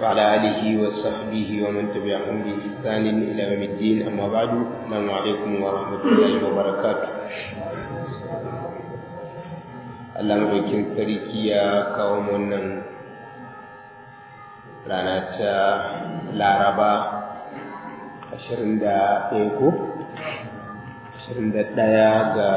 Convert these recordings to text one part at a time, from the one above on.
وعلى آله وصحبه ومن تبعهم بإحسان إلى يوم الدين أما بعد السلام عليكم ورحمة الله وبركاته Allah maɗaukin sarki ya kawo wannan rana ta Laraba ashirin da ɗaya ko? ashirin da ɗaya ga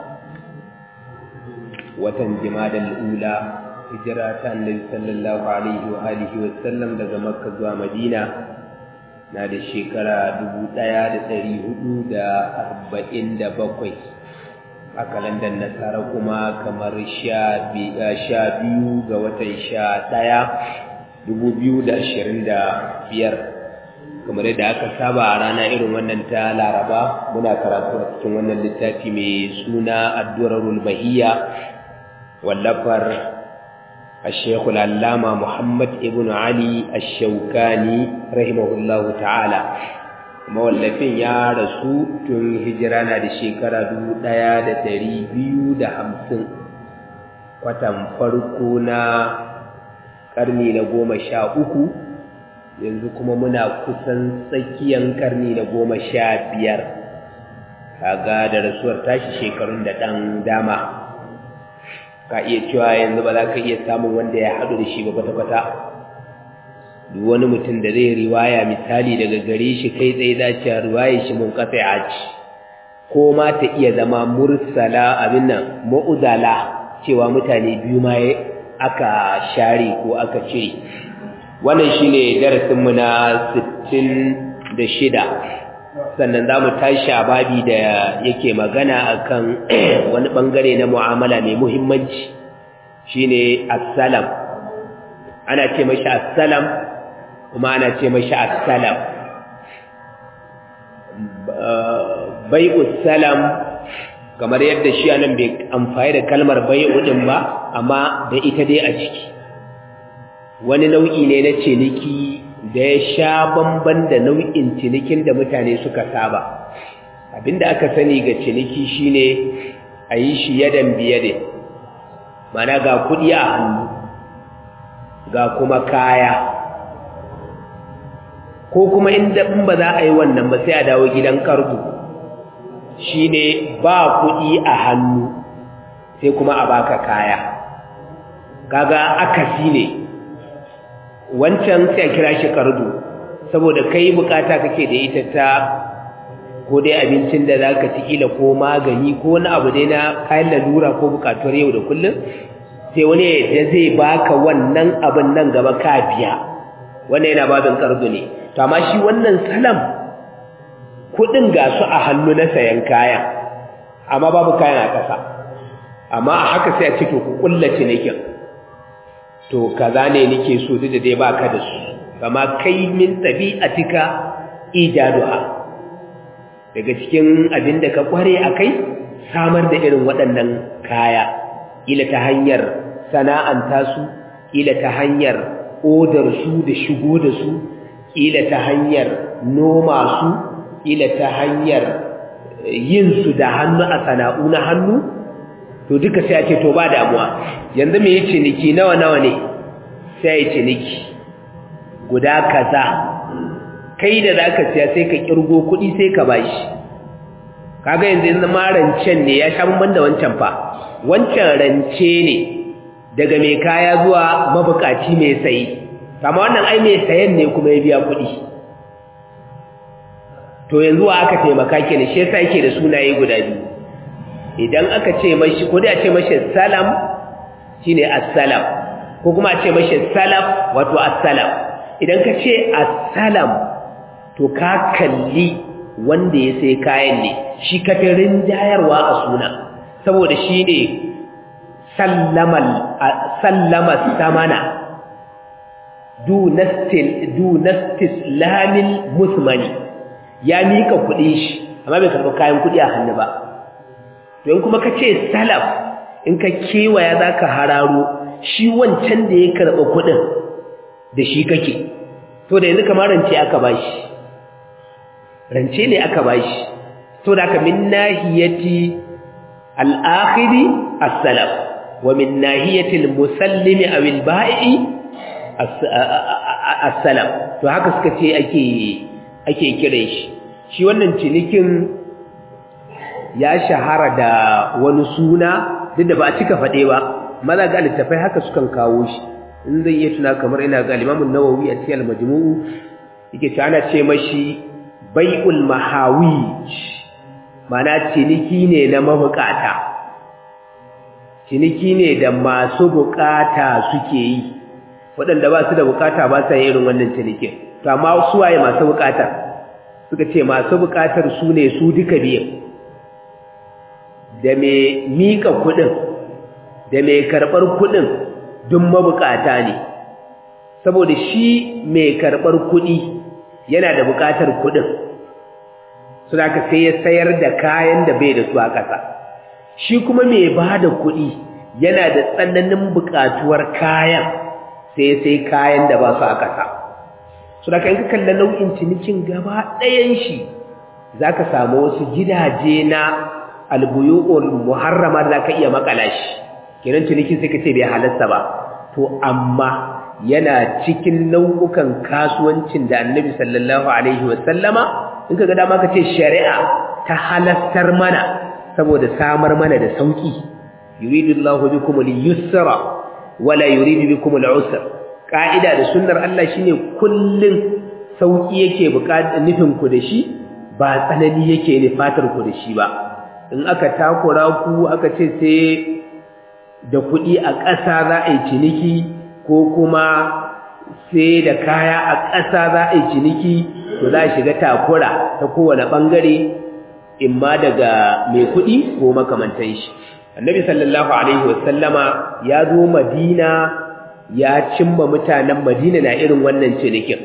watan jimadal ula hijira ta annabi sallallahu alaihi wa alihi wa sallam daga makka zuwa madina na da shekara dubu ɗaya da ɗari hudu da arba'in da bakwai a kalandar nasara kuma kamar sha biyu ga watan sha ɗaya dubu biyu da ashirin da biyar kamar yadda aka saba a rana irin wannan ta laraba muna karatu a cikin wannan littafi mai suna addurarul bahiyya wallafar الشيخ العلامة محمد ابن علي الشوكاني رحمه الله تعالى mawallafin ya rasu tun hijira na da shekara dubu ɗaya da ɗari biyu da hamsin kwatan farko na ƙarni na goma sha uku yanzu kuma muna kusan tsakiyan ƙarni na goma sha biyar kaga da rasuwar tashi shekarun da ɗan dama ka iya cewa yanzu ba za ka iya samun wanda ya haɗu da shi ba kwata-kwata duk wani mutum da zai riwaya misali daga gare shi kai tsaye dace riwaya shi mun kasa ya ci ko ma ta iya zama mursala abin nan ma'udala cewa mutane biyu ma aka share ko aka cire wannan shine darasinmu na 66 sannan za mu tashi a babi da yake magana akan wani bangare na mu'amala mai muhimmanci shine assalam ana ce mashi assalam kuma ana ce mashi assalam bai'u salam kamar yadda shi anan bai amfani da kalmar bai'u din ba amma da ita dai a ciki wani nau'i ne na ciniki da ya sha bamban da nau'in cinikin da mutane suka saba abinda aka sani ga ciniki shine a yi shi yadan biyade mana ga kuɗi a hannu ga kuma kaya ko kuma inda in ba za a yi wannan ba sai a dawo gidan karbu shine ba kuɗi a hannu sai kuma a baka kaya kaga akasi ne wancan sai a kira shi kardu saboda kai bukata kake da ita ta ko dai abincin da zaka ci kila ko magani ko wani abu dai na kayan lalura ko bukatuwar yau da kullum sai wani da zai baka wannan abin nan gaba ka biya wannan yana babin kardu ne to amma shi wannan salam kudin ga su a hannu na sayan kaya amma babu kayan a kasa amma a haka sai a ce to ku kullace nake to kaza ne nake so duk da dai baka da su kama kai min tabi'atika ijaduha daga cikin abin da ka kware akai samar da irin waɗannan kaya ila ta hanyar sana'anta su ila ta hanyar odar su da shigo da su ila ta hanyar noma su ila ta hanyar yin su da hannu a sana'u na hannu to duka sai a ce to ba damuwa yanzu me yace ciniki nawa nawa ne sai ya ciniki guda kaza kai da zaka siya sai ka kirgo kuɗi sai ka bashi kaga yanzu yanzu ma rancen ne ya sha bamban da wancan fa wancan rance ne daga mai kaya zuwa mabukaci mai sayi amma wannan ai mai sayan ne kuma ya biya kuɗi to yanzu wa aka taimaka kenan shi yasa yake da sunaye guda biyu idan aka ce mashi ko dai a ce mashi salam shine assalam ko kuma a ce mashi salaf wato assalam idan ka ce assalam to ka kalli wanda ya sai kayan ne shi ka fi rinjayarwa a suna saboda shi ne sallama samana dunastislamin musmani ya mika kuɗi shi amma bai karɓi kayan kuɗi a hannu ba don kuma ka ce salaf in ka kewaya za ka hararo shi wancan da ya karɓa kuɗin da shi kake to da yanzu kamar rance aka ba shi rance ne aka ba shi to da aka min nahiyati al'akhiri as-salaf wa min nahiyatil musallimi aw al-ba'i assalam to haka suka ce ake ake kiran shi shi wannan cinikin ya shahara da wani suna duk da ba a cika faɗe ba maza ga littafai haka sukan kawo shi in zai iya tuna kamar ina ga Imam Nawawi a cikin Al-Majmu' yake ce ana ce mashi bai'ul mahawij mana ciniki ne na mabukata ciniki ne da masu bukata suke yi waɗanda ba su da bukata ba sa irin wannan cinikin to amma su waye masu bukata suka ce masu bukatar su ne su duka biyan da mai mika kuɗin da mai karɓar kuɗin duk mabukata ne saboda shi mai karɓar kuɗi yana da bukatar kuɗin suna ka sai ya sayar da kayan da bai da su a ƙasa shi kuma mai ba da kuɗi yana da tsananin buƙatuwar kayan sai sai kayan da ba su a ƙasa suna ka in ka kalla nau'in cinikin gaba ɗayan shi za ka samu wasu gidaje na albuyu'ul muharrama da za ka iya makala shi kenan cinikin sai ka ce bai halasta ba to amma yana cikin nau'ukan kasuwancin da annabi sallallahu alaihi wasallama in ka ga dama ka ce shari'a ta halastar mana saboda samar mana da sauki yuridullahu bikum al-yusra wala yuridu bikum al-usra ka'ida da sunnar Allah shine kullun sauki yake buƙatar nufin ku da shi ba tsanani yake ne fatar ku da shi ba in aka takura ku aka ce sai da kuɗi a ƙasa za a yi ciniki ko kuma sai da kaya a ƙasa za a yi ciniki to za a shiga takura ta kowane ɓangare imma daga mai kuɗi ko makamantan shi annabi sallallahu alaihi wasallama ya zo madina ya cimma mutanen madina na irin wannan cinikin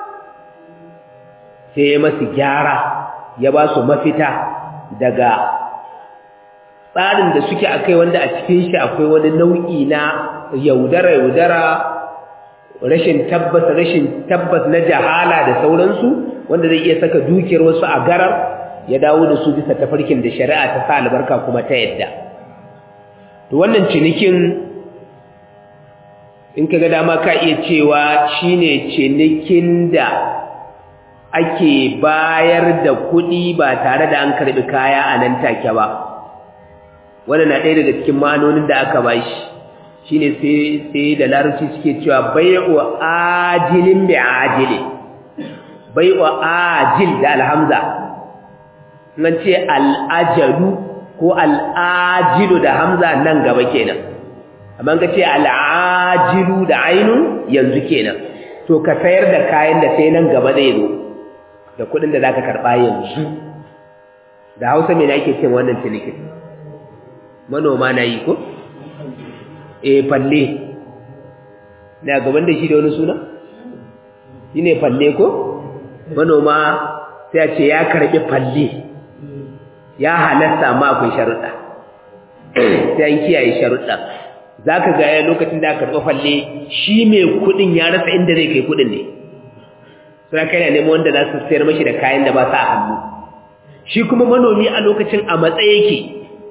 sai ya masu gyara ya ba su mafita daga tsarin da suke akai wanda a cikin shi akwai wani nau'i na yaudara yaudara rashin tabbas rashin tabbas na jahala da sauransu wanda zai iya saka dukiyar wasu a garar ya dawo da su bisa tafarkin da shari'a ta sa albarka kuma ta yadda to wannan cinikin in kaga dama ka iya cewa shine cinikin da ake bayar da kuɗi ba tare da an karɓi kaya a nan take ba wannan na ɗaya daga cikin ma'anonin da aka bashi shine sai sai da larabci suke cewa bai'u ajilin bi ajili bai'u ajil da alhamza nan ce al'ajalu ko al'ajilu da hamza nan gaba kenan amma ka ce al'ajilu da ainun yanzu kenan to ka sayar da kayan da sai nan gaba zai zo da kuɗin da zaka karɓa yanzu da hausa me ake cin wannan cinikin manoma na yi ko e falle na gaban da shi da wani suna shi ne falle ko manoma sai a ce ya karɓi falle ya halasta ma akwai sharuɗa sai an kiyaye sharuɗa za ka gaya lokacin da aka karɓi falle shi mai kuɗin ya rasa inda zai kai kuɗin ne suna kai na neman wanda za su sayar mashi da kayan da ba sa a hannu shi kuma manomi a lokacin a matsayi yake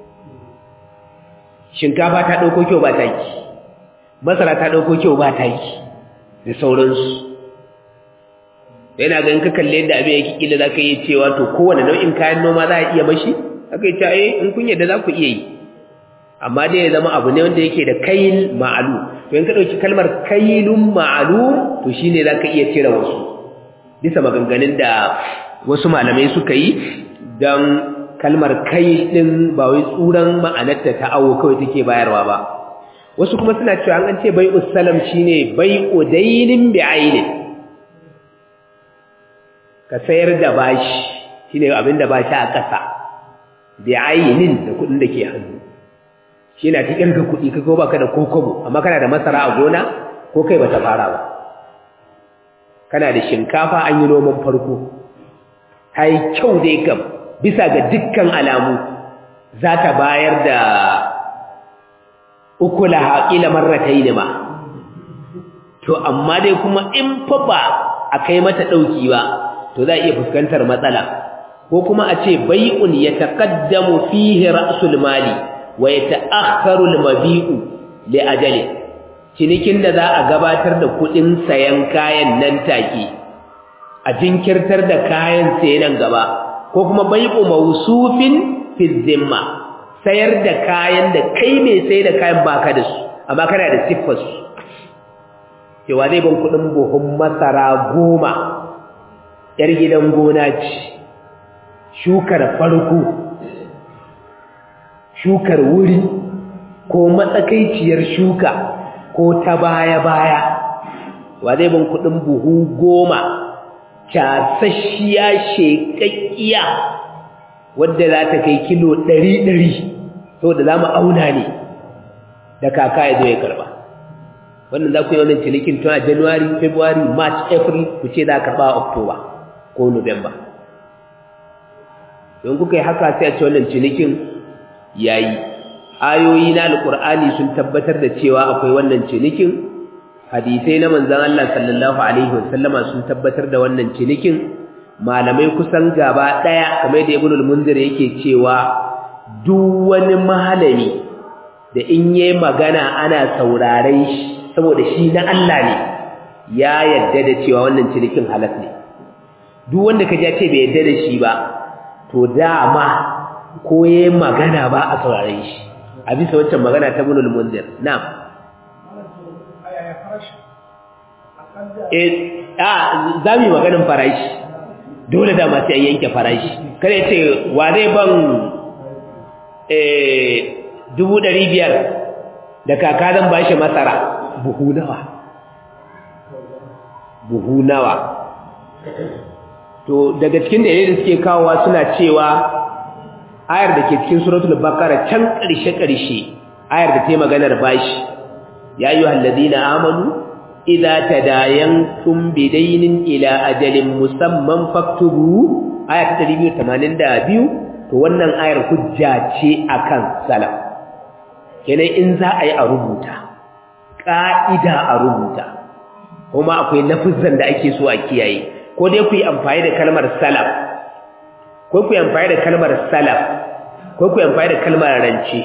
shinkafa ta ɗauko kyau ba taki masara ta ɗauko kyau ba taki da sauransu yana ganin ka kalle yadda abin yake kila za ka yi cewa to kowane nau'in kayan noma za a iya mashi aka yi ta eh in kun yadda za ku iya yi amma dai ya zama abu ne wanda yake da kail ma'alu to in ka ɗauki kalmar kailun ma'alu to shine za ka iya cire wasu bisa maganganun da wasu malamai suka yi don kalmar kai ɗin ba wai tsuran ma'anarta ta awo kawai take bayarwa ba wasu kuma suna cewa an ce bai'u salam shine bai'u dainin bi ainin ka sayar da bashi shine abin da bashi a ƙasa bi ainin da kuɗin da ke hannu shi na cikin ka kuɗi ka ba ka da kokobo amma kana da masara a gona ko kai bata fara ba kana da shinkafa an yi noman farko ta yi kyau dai kam bisa ga dukkan alamu za ta bayar da ukula haƙila marratai ne ma to amma dai kuma in fa ba a kai mata ɗauki ba to za a iya fuskantar matsala ko kuma a ce bai'un ya taƙaddamu fihi ra'sul mali wa ya ta'akharu al-mabi'u li ajali cinikin da za a gabatar da kuɗin sayan kayan nan take a jinkirtar da kayan sai nan gaba ko kuma bai'u mawsufin fi zimma sayar da kayan da kai mai sai da kayan baka da su amma kana da siffar su cewa zai ban kuɗin buhun masara goma yar gidan gona ce shukar farko shukar wuri ko matsakaiciyar shuka ko ta baya-baya wa zai ban kuɗin buhu goma casashiya shekakkiya wadda za ta kai kilo ɗari-ɗari to da za mu auna ne da kaka ya zo ya karɓa wannan za ku yi wannan cinikin tun a january february march april ku ce za a karɓa a october ko november don kuka yi haka sai a ce wannan cinikin ya yi ayoyi na alƙur'ani sun tabbatar da cewa akwai wannan cinikin hadisai na manzan Allah sallallahu alaihi wasallama sun tabbatar da wannan cinikin malamai kusan gaba ɗaya kamar da ibnul munzir yake cewa duk wani malami da in yi magana ana sauraren shi saboda shi na Allah ne ya yadda da cewa wannan cinikin halas ne duk wanda ka ja ce bai yadda da shi ba to dama ko yi magana ba a sauraren shi a bisa wancan magana ta ibnul munzir na'am eh a za mu yi maganin farashi dole da masu yan yanke farashi kare ce wa zai ban dubu ɗari biyar da kaka zan ba shi masara buhu nawa buhu nawa to daga cikin da da suke kawowa suna cewa ayar da ke cikin suratul baqara can ƙarshe-ƙarshe ayar da ta yi maganar bashi ya yi halladina amanu idza tadayantum bidaynin ila ajalin musamman faktubu aya ta 282 to wannan ayar hujja ce akan salaf kenan in za a yi a rubuta ka'ida a rubuta kuma akwai lafazan da ake so a kiyaye ko dai ku yi amfani da kalmar salaf ko ku yi amfani da kalmar salaf ko ku yi amfani da kalmar rance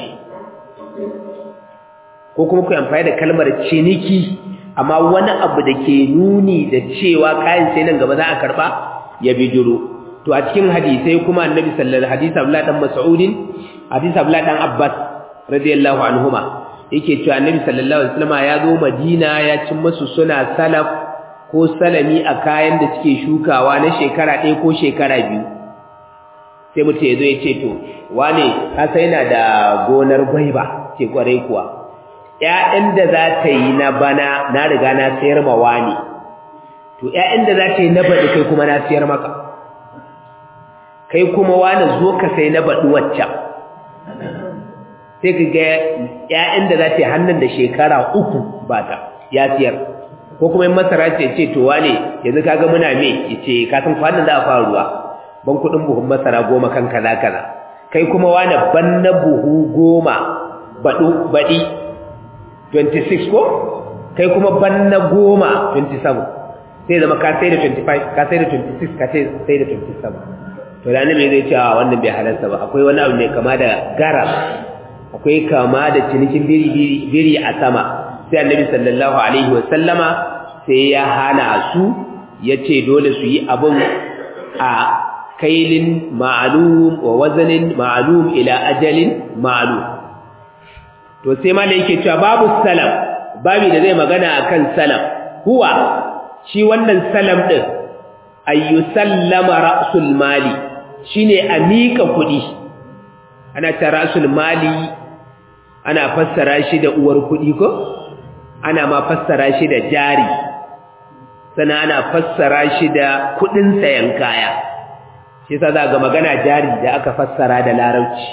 ko kuma ku yi amfani da kalmar ciniki amma wani abu da ke nuni da cewa kayan sai nan gaba za a karba ya bijiro to a cikin hadisai kuma annabi sallallahu alaihi hadisi Abdullah dan Mas'udin hadisi Abdullah dan Abbas radiyallahu anhuma yake cewa annabi sallallahu alaihi wasallam ya zo Madina ya cin musu suna salaf ko salami a kayan da suke shukawa na shekara ɗaya ko shekara biyu sai mutum ya zo ya ce to wane ka sai yana da gonar gwaiba ce kwarai kuwa ‘ya'yan da za ta yi na bana na riga na sayar ma wani, to ‘ya'yan da za ta yi na baɗi kai kuma na sayar maka, kai kuma wani zo ka sai na baɗi waccan, sai ka ga ‘ya'yan da za ta yi hannun da shekara uku ba ta ya siyar, ko kuma yin masara ce ce to wane yanzu ka ga muna me ya ce kasan kwanan za a fara ruwa, ban kuɗin buhun masara goma kan kaza kaza, kai kuma wani ban na buhu goma baɗi 26 ko kai kuma banna goma 27 sai zama ka sai da 25 ka sai da 26 ka sai da 27 to da annabi zai ce a wannan bai halarta ba akwai wani abu mai kama da garar akwai kama da cinikin biri biri biri a sama sai annabi sallallahu alaihi wasallama sai ya hana su ya ce dole su yi abun a kailin ma'alum wa wazanin ma'alum ila ajalin ma'alum to sai malai yake cewa babu salam babu da zai magana akan salam huwa shi wannan salam din ayu sallama ra'sul mali shine a mika kudi ana ta ra'sul mali ana fassara shi da uwar kudi ko ana ma fassara shi da jari sannan ana fassara shi da kudin sayan kaya shi yasa za ga magana jari da aka fassara da larabci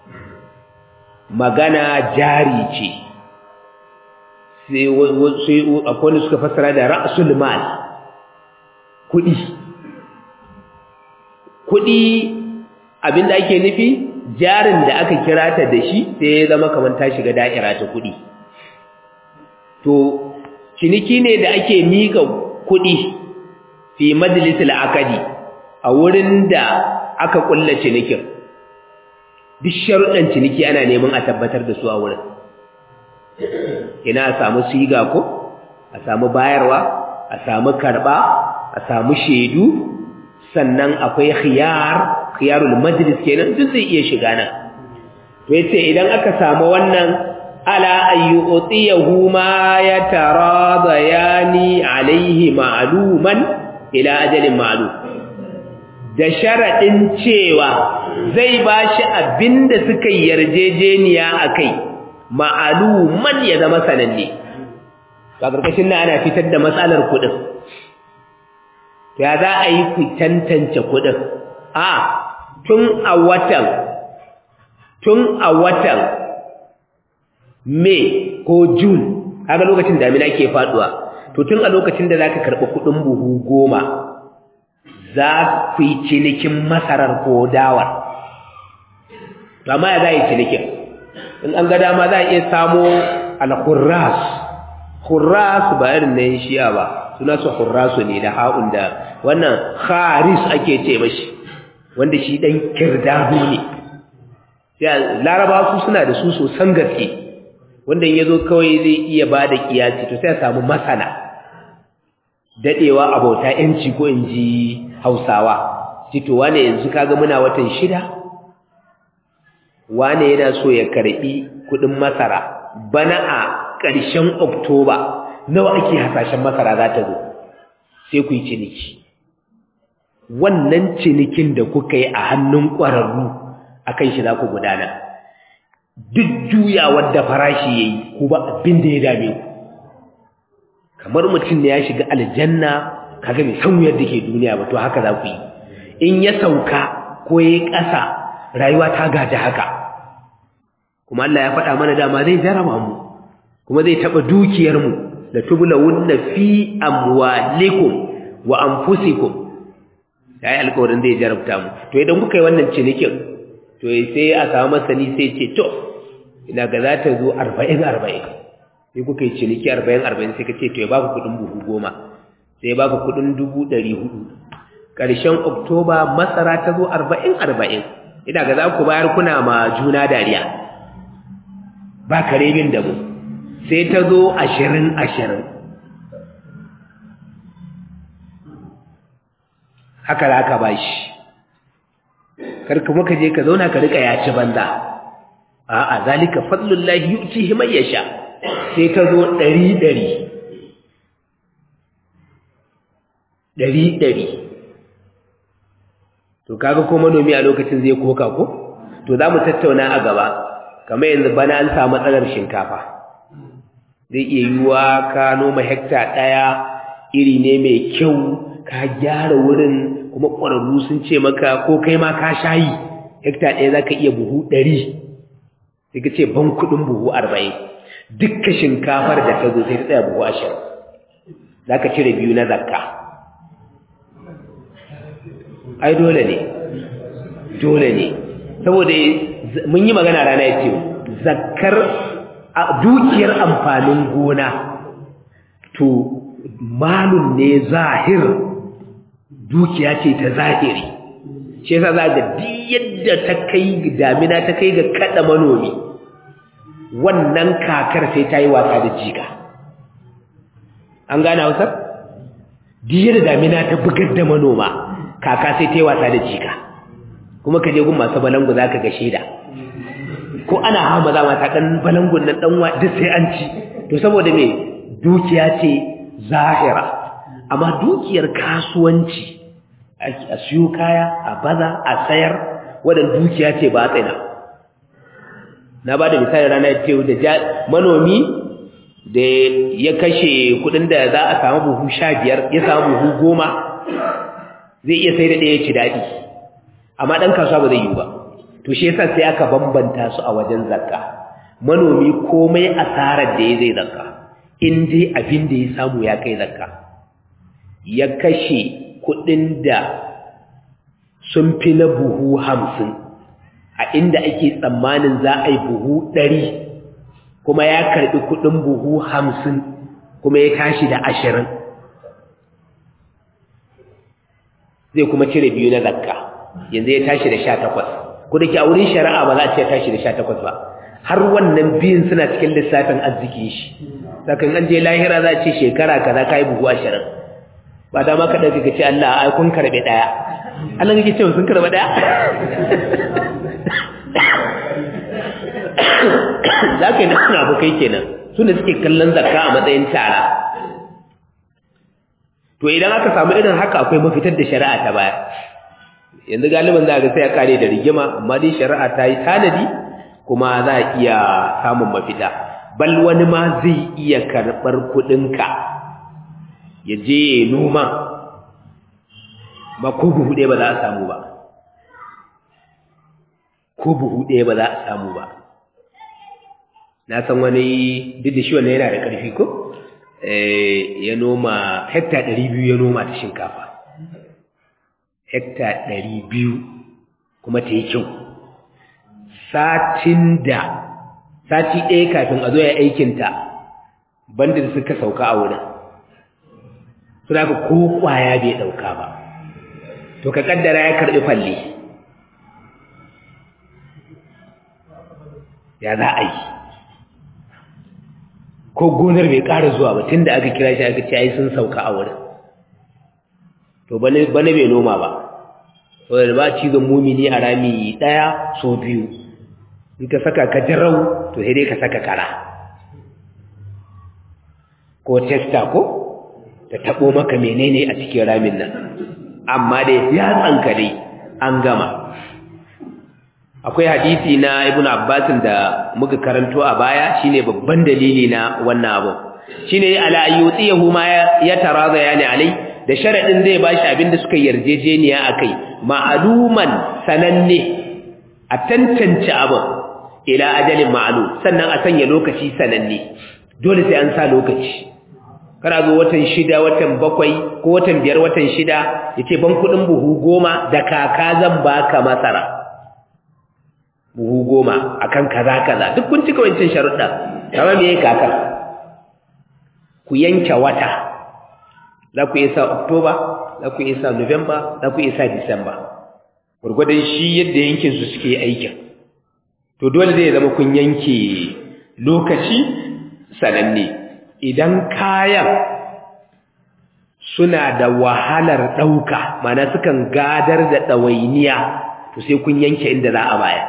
magana jari ce sai akwai wanda suka fassara da ra'sul mal kudi kudi abinda ake nufi jarin da aka kira ta da shi sai ya zama kamar ta shiga da'ira ta kudi to ciniki ne da ake mika kudi fi majlisil akadi a wurin da aka kulla cinikin duk sharuɗan ciniki ana neman a tabbatar da su a wurin ina a samu siga ko a samu bayarwa a samu karba a samu shaidu sannan akwai khiyar khiyarul majlis kenan duk zai iya shiga nan to yace idan aka samu wannan ala ayyutiyahu ma yataradayani alaihi ma'luman ila ajalin ma'lum da sharadin cewa zai bashi abinda suka yarjejeniya akai ma'luman ya zama sananne ba karkashin nan ana fitar da matsalar kudin ya za a yi ku tantance kudin a tun a watan tun a watan May ko June kaga lokacin damina ke faduwa to tun a lokacin da zaka karɓi kuɗin buhu goma za ku yi cinikin masarar ko dawar to amma ya za yi cinikin in an ga dama za a iya samo al-khurras khurras ba irin na yin shiya ba suna su khurrasu ne da ha'un da wannan kharis ake ce mashi wanda shi dan kirdado ne laraba su suna da su sosan gaske wanda ya zo kawai zai iya ba da kiyasi to sai a samu masana daɗewa abauta ‘yanci ko in ji hausawa cito wane yanzu kaga muna watan shida wane yana so ya karɓi kuɗin masara bana a ƙarshen oktoba nawa ake hasashen masara za ta zo sai ku yi ciniki wannan cinikin da kuka yi a hannun ƙwararru a kan shi za ku gudana duk juyawar da farashi ya yi ku ba abin da ya dame ku kamar mutum ne ya shiga aljanna kaga bai san wuyar da ke duniya ba to haka za ku yi in ya sauka ko ya yi ƙasa rayuwa ta gaji haka kuma Allah ya faɗa mana dama zai jarama mu kuma zai taɓa dukiyarmu da tubula wunna fi amwalikum wa anfusikum ya yi alkawarin zai jarabta mu to idan kuka yi wannan cinikin to sai a samu masani sai ce to ina ga za ta zo arba'in arba'in sai kuka yi ciniki arba'in arba'in sai ka ce to ya baka kuɗin buhu goma sai ya baka kuɗin dubu ɗari hudu ƙarshen oktoba masara ta zo arba'in arba'in ina ga za ku bayar kuna ma juna dariya ba kare bin da mu sai ta zo ashirin ashirin haka za ka ba shi karka muka je ka zauna ka rika yaci banza a'a zalika fadlullahi yu'tihi man yasha sai ta zo ɗari ɗari ɗari ɗari to kaga ko manomi a lokacin zai koka ko to za mu tattauna a gaba kamar yanzu bana an samu matsalar shinkafa zai iya yiwuwa ka noma hekta ɗaya iri ne mai kyau ka gyara wurin kuma ƙwararru sun ce maka ko kai ma ka shayi hekta ɗaya za ka iya buhu ɗari sai ka ce ban kuɗin buhu arba'in dukkan shinkafar da ta zo sai ta tsaya buhu ashirin za ka cire biyu na zakka ai dole ne dole ne saboda mun yi magana rana ya ce zakkar dukiyar amfanin gona to malun ne zahir dukiya ce ta zahiri shi yasa za ga duk yadda ta kai damina ta kai ga kada manomi wannan kakar sai ta yi wasa da jika an gane hausar duk yadda damina ta bugar da manoma kaka sai ta yi wasa da jika kuma ka je gun masu balangu za ka ga shaida ko ana hama za mata ɗan balangun nan ɗan duk sai an ci to saboda me dukiya ce zahira amma dukiyar kasuwanci a siyo kaya a baza a sayar wadda dukiya ce ba tsina na ba da misali rana ce da manomi da ya kashe kudin da za a samu buhu sha biyar ya samu buhu goma zai iya sai da ɗaya ci daɗi amma ɗan kasuwa ba zai yi ba to shi yasa sai aka bambanta su a wajen zakka manomi komai asarar da ya zai zakka in dai abin da ya samu ya kai zakka ya kashe kuɗin da sun fi na buhu hamsin a inda ake tsammanin za a yi buhu ɗari kuma ya karɓi kuɗin buhu hamsin kuma ya tashi da ashirin zai kuma cire biyu na zakka yanzu ya tashi da sha takwas ku da ke a wurin shari'a ba za a ce ya tashi da sha takwas ba har wannan biyun suna cikin lissafin arziki shi sakan an je lahira za ce shekara kaza kai buhu ashirin ba da ma ka dauki ka ce Allah ai kun karbe daya Allah kake cewa sun karbe daya zaka yi nan abu kai kenan su ne suke kallon zakka a matsayin tara to idan aka samu irin haka akwai mafitar da shari'a ta baya yanzu galiban za ga sai ya kare da rigima amma dai shari'a ta yi tanadi kuma za a iya samun mafita bal wani ma zai iya karɓar kuɗinka ya je ya noma ba ko buhu ɗaya ba za a samu ba ko buhu ɗaya ba za a samu ba na san wani duk da shi wannan yana da ƙarfi ko ya noma hekta ɗari biyu ya noma ta shinkafa hekta ɗari biyu kuma ta yi kyau satin da sati ɗaya kafin a zo ya aikinta banda da suka sauka a wurin su da ko ƙwaya bai ɗauka ba to ka ƙaddara ya karɓi falle ya za a yi ko gonar bai ƙara zuwa ba tun da aka kira shi aka ce ai sun sauka a wurin to bane bai noma ba wadda ba cizon mumini a rami ɗaya so biyu in ka saka ka jarau to sai dai ka saka kara ko testa ko ta taɓo maka menene a cikin ramin nan amma dai ya tsanka dai an gama akwai hadisi na ibn abbasin da muka karanto a baya shine babban dalili na wannan abu shine ala ayyutiyahu ma ya taraza yani alai da sharadin zai bashi abinda suka yarjejeniya akai ma'aluman sananne a tantance abu ila ajalin ma'lum sannan a sanya lokaci sananne dole sai an sa lokaci kana zo watan shida watan bakwai ko watan biyar watan shida yace ban kudin buhu goma da kaka zan baka masara buhu goma akan kaza kaza duk kun cika wancan sharuɗa kamar me yake kakar ku yanke wata za ku isa Oktoba za ku isa November za ku isa Disamba gurgurdan shi yadda yankin su suke aikin to dole zai zama kun yanke lokaci sananne idan kayan suna da wahalar ɗauka mana sukan gadar da ɗawainiya to sai kun yanke inda za a baya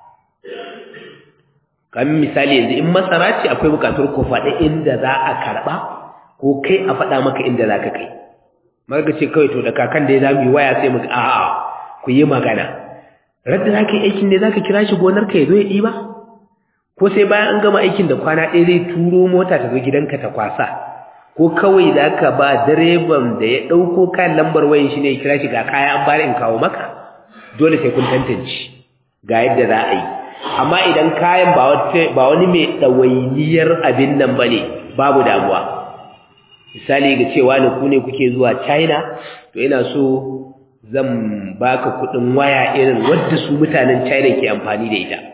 kamar misali yanzu in masara ce akwai bukatar ku faɗi inda za a karɓa ko kai a faɗa maka inda za ka kai maka ce kawai to da kakan da ya zami waya sai muka a'a ku yi magana radda za ka yi aikin ne za ka kira shi gonar ka ya zo ya ɗiba ko sai bayan an gama aikin da kwana ɗaya zai turo mota ta zo gidanka ta kwasa ko kawai za ka ba direban da ya ɗauko kayan lambar wayan shi ne ya kira shi ga kaya an bari in kawo maka dole sai kun tantance ga yadda za a yi amma idan kayan ba wani mai ɗawainiyar abin nan ba ne babu damuwa misali ga cewa ne ku ne kuke zuwa china to ina so zan baka kuɗin waya irin wadda su mutanen china ke amfani da ita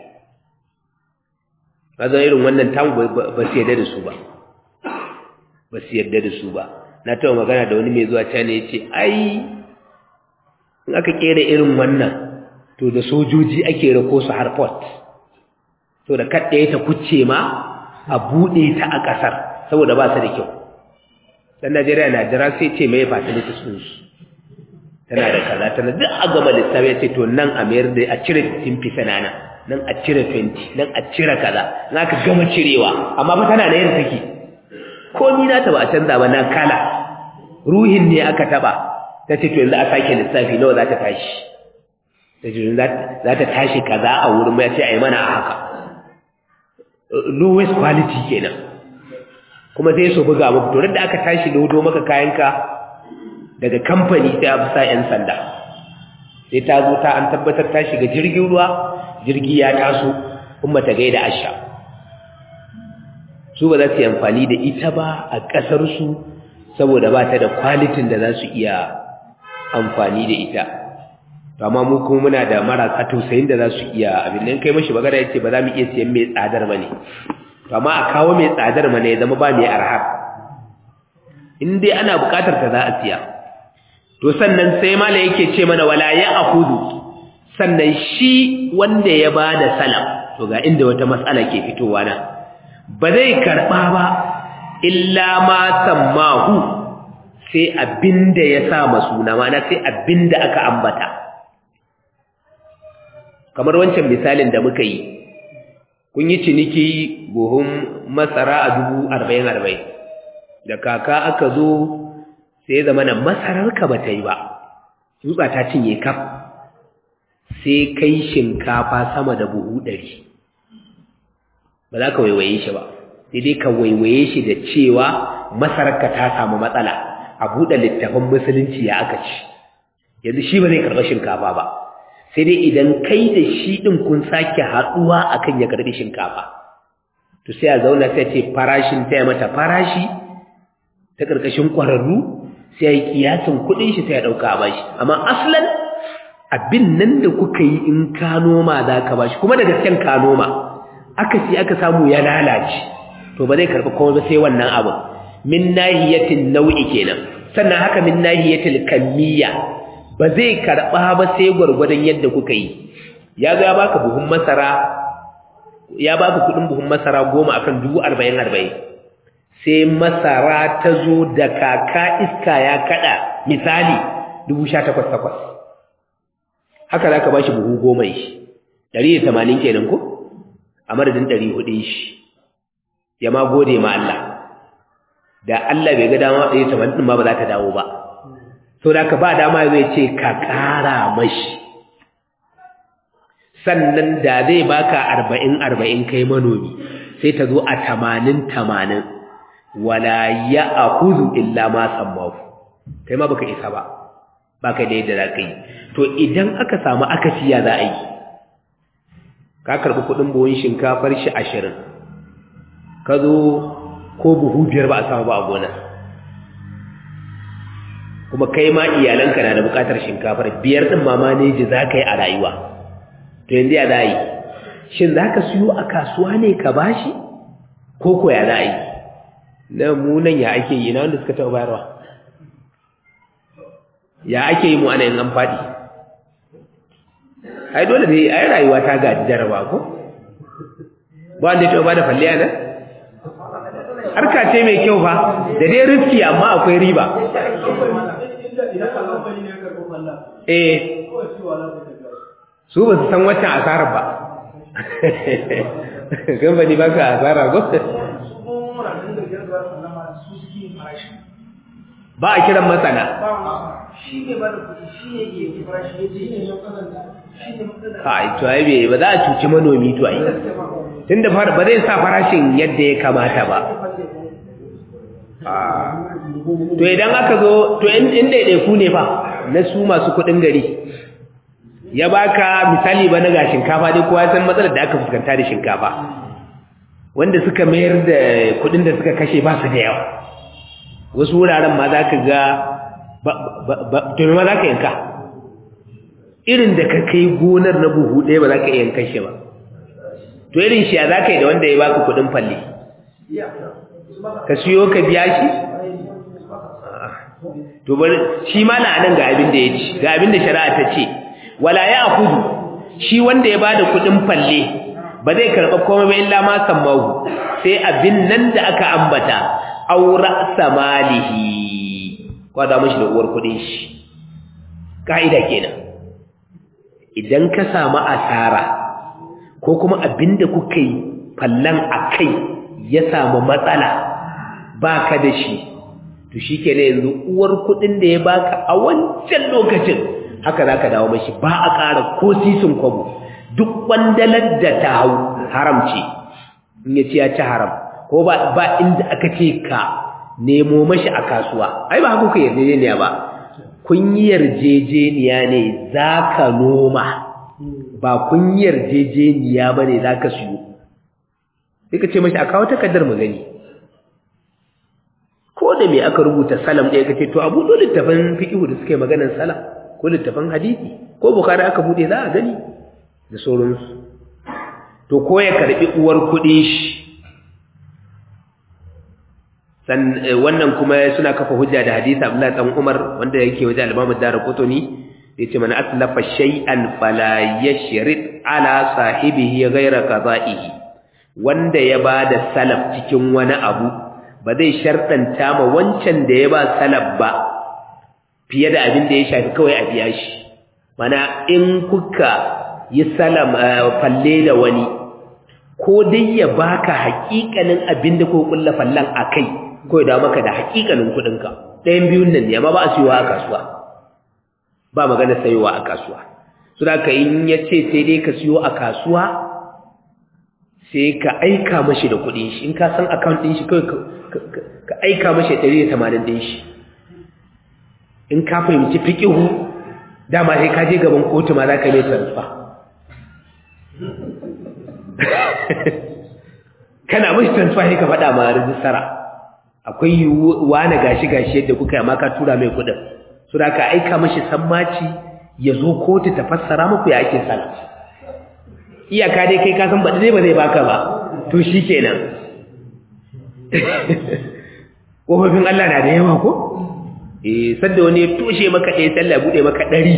zan irin wannan tamu ba su yarda da su ba ba su yarda da su ba na taɓa magana da wani mai zuwa china ya ce ai in aka kera irin wannan to da sojoji ake rako su har port to da kaddaye ta kucce ma a bude ta a kasar saboda ba su da kyau dan Najeriya na jira sai ce mai facilities din su tana da kaza tana duk a gama lissafi ya ce to nan a mayar da a cire 15% nana nan a cire 20 nan a cire kaza na ka gama cirewa amma fa tana da yin take komai na ta ba a canza ba na kala ruhin ne aka taba ta ce to yanzu a sake lissafi nawa za ta tashi ta ce za ta tashi kaza a wurin mai ce a yi mana a haka lowest quality kenan kuma sai su buga muku to da aka tashi lodo maka kayanka daga kamfani sai a sa 'yan sanda sai ta zo ta an tabbatar ta shiga jirgin ruwa jirgi ya taso kuma ta gaida asha su ba za su yi amfani da ita ba a ƙasarsu saboda ba ta da kwalitin da za su iya amfani da ita amma mu kuma muna da marasa tausayin da za su iya abin nan kai mashi magana yace ba za mu iya siyan mai tsadar ba ne to amma a kawo mai tsadar mana ya zama ba mai arhar in dai ana bukatar ta za a siya to sannan sai mala yake ce mana wala ya akudu sannan shi wanda ya bada salam to ga inda wata matsala ke fitowa na ba zai karɓa ba illa ma sammahu sai abinda ya sa masuna mana sai abinda aka ambata kamar wancan misalin da muka yi kun yi ciniki buhun masara a dubu arba'in arba'in da kaka aka zo sai zama na masararka ba ta yi ba tsutsa ta cinye kaf sai kai shinkafa sama da buhu ɗari ba za ka waiwaye shi ba sai dai ka waiwaye shi da cewa masararka ta samu matsala a buɗe littafin musulunci ya aka ci yanzu shi ba zai karɓi shinkafa ba sai dai idan kai da shi ɗin kun sake haɗuwa akan ya karɓi shinkafa to sai a zauna sai ce farashin taya mata farashi ta ƙarƙashin ƙwararru sai ya yi kiyasin kuɗin shi sai ya ɗauka a bashi amma aslan abin nan da kuka yi in ka noma za ka bashi kuma da gasken ka noma aka ci aka samu ya lalace to ba zai karɓi kuma ba sai wannan abin min nahiyatin nau'i kenan sannan haka min nahiyatil kamiyya ba zai karɓa ba sai gwargwadon yadda kuka yi ya zo ya baka buhun masara ya baka kuɗin buhun masara goma akan dubu arba'in arba'in sai masara ta zo da kaka iska ya kaɗa misali dubu sha takwas takwas haka za ka ba shi buhu goma shi ɗari da tamanin kenan ko a madadin ɗari hudu shi ya ma gode ma Allah da Allah bai ga dama ɗari tamanin ɗin ma ba za ta dawo ba so da ka ba dama zai ce ka ƙara mashi sannan da zai baka arba'in arba'in kai manomi sai ta zo a tamanin tamanin wala ya akuzu illa ma sammahu kai ma baka isa ba baka da yadda za ka yi to idan aka samu akasiya za a yi ka karɓi kuɗin buhun shinkafar shi ashirin ka zo ko buhu biyar ba a samu ba a gona kuma kai ma iyalanka na da buƙatar shinkafar biyar ɗin ma maneji za ka yi a rayuwa to yanzu ya za a yi shin za ka siyo a kasuwa ne ka bashi ko ko ya za a yi na munan ya ake yi na wanda suka taɓa bayarwa ya ake yi mu ana yin an faɗi ai dole ne ai rayuwa ta gaji jaraba ko ba wanda ya taɓa ba da falliya nan harka ce mai kyau fa da dai riski amma akwai riba eh su ba su san waccan asarar ba gambani ba ka asara ko ba a kiran masana ai to ai bai ba za a cuci manomi to ai tunda fara ba zai sa farashin yadda ya kamata ba to idan aka zo to in ɗaiɗaiku ne fa na su masu kuɗin gari ya baka misali ba na ga shinkafa dai kowa san matsalar da aka fuskanta da shinkafa wanda suka mayar da kuɗin da suka kashe ba su da yawa wasu wuraren ma za ka ga to ma za ka yanka irin da ka kai gonar na buhu ɗaya ba za ka iya yankan shi ba to irin shi ya za ka yi da wanda ya baka kuɗin falle ka siyo ka biya shi to bari shi ma na nan ga abin da ya ci ga abin da shari'a ta ce wala ya akudu shi wanda ya bada kuɗin falle ba zai karɓa komai ba illa ma sammahu sai abin nan da aka ambata aura samalihi kwada mashi da uwar kuɗin shi ka'ida kenan idan ka samu asara ko kuma abinda kuka yi fallan akai ya samu matsala baka da shi to shikenan yanzu uwar kudin da ya baka a wancan lokacin haka zaka dawo mashi ba a ƙara ko sisin kwabo duk wandalar da ta hau haram ce in ya ce ya ci haram ko ba ba inda aka ce ka nemo mashi a kasuwa ai ba haka ku yarjejeniya ba kun yi yarjejeniya ne zaka noma ba kun yi yarjejeniya ba ne za ka siyo sai ka ce mashi a kawo takardar mu gani ko da me aka rubuta salam ɗaya ka ce to abu dole littafin fiƙihu da suke maganar salam ko littafin hadisi ko bukari aka buɗe za a gani da sauransu to ko ya karɓi uwar kuɗi shi wannan kuma suna kafa hujja da hadisi Abdullahi dan Umar wanda yake wajen al-Imam Ad-Darqutni yace man aslafa shay'an fala yashrid ala sahibihi ghayra qada'ihi wanda ya bada salaf cikin wani abu ba zai shartanta ma wancan da ya ba salaf ba fiye da abin da ya shafi kawai a biya shi mana in kuka yi salam falle da wani ko dai ya baka haƙiƙanin abin da ko kulla fallan akai ko ya dawo maka da haƙiƙanin kuɗinka ɗayan biyun nan ne amma ba a siyowa a kasuwa ba magana sayowa a kasuwa su da ka in ya ce sai dai ka siyo a kasuwa sai ka aika mashi da kuɗin shi in ka san account ɗin shi kawai ka aika mashi ɗari da tamanin ɗin shi in ka fahimci fiƙihu dama sai ka je gaban kotu ma za ka mai transfer kana mashi transfer sai ka faɗa ma rijistara akwai yiwuwa na gashi-gashi yadda kuka yi ka tura mai kuɗin su da ka aika mashi sammaci ya zo kotu ta fassara muku ya ake sana iyaka dai kai kasan baɗi dai ba zai baka ba to shi kenan ƙofofin Allah na da yawa ko? eh sadda wani ya toshe maka ɗaya sallah buɗe maka ɗari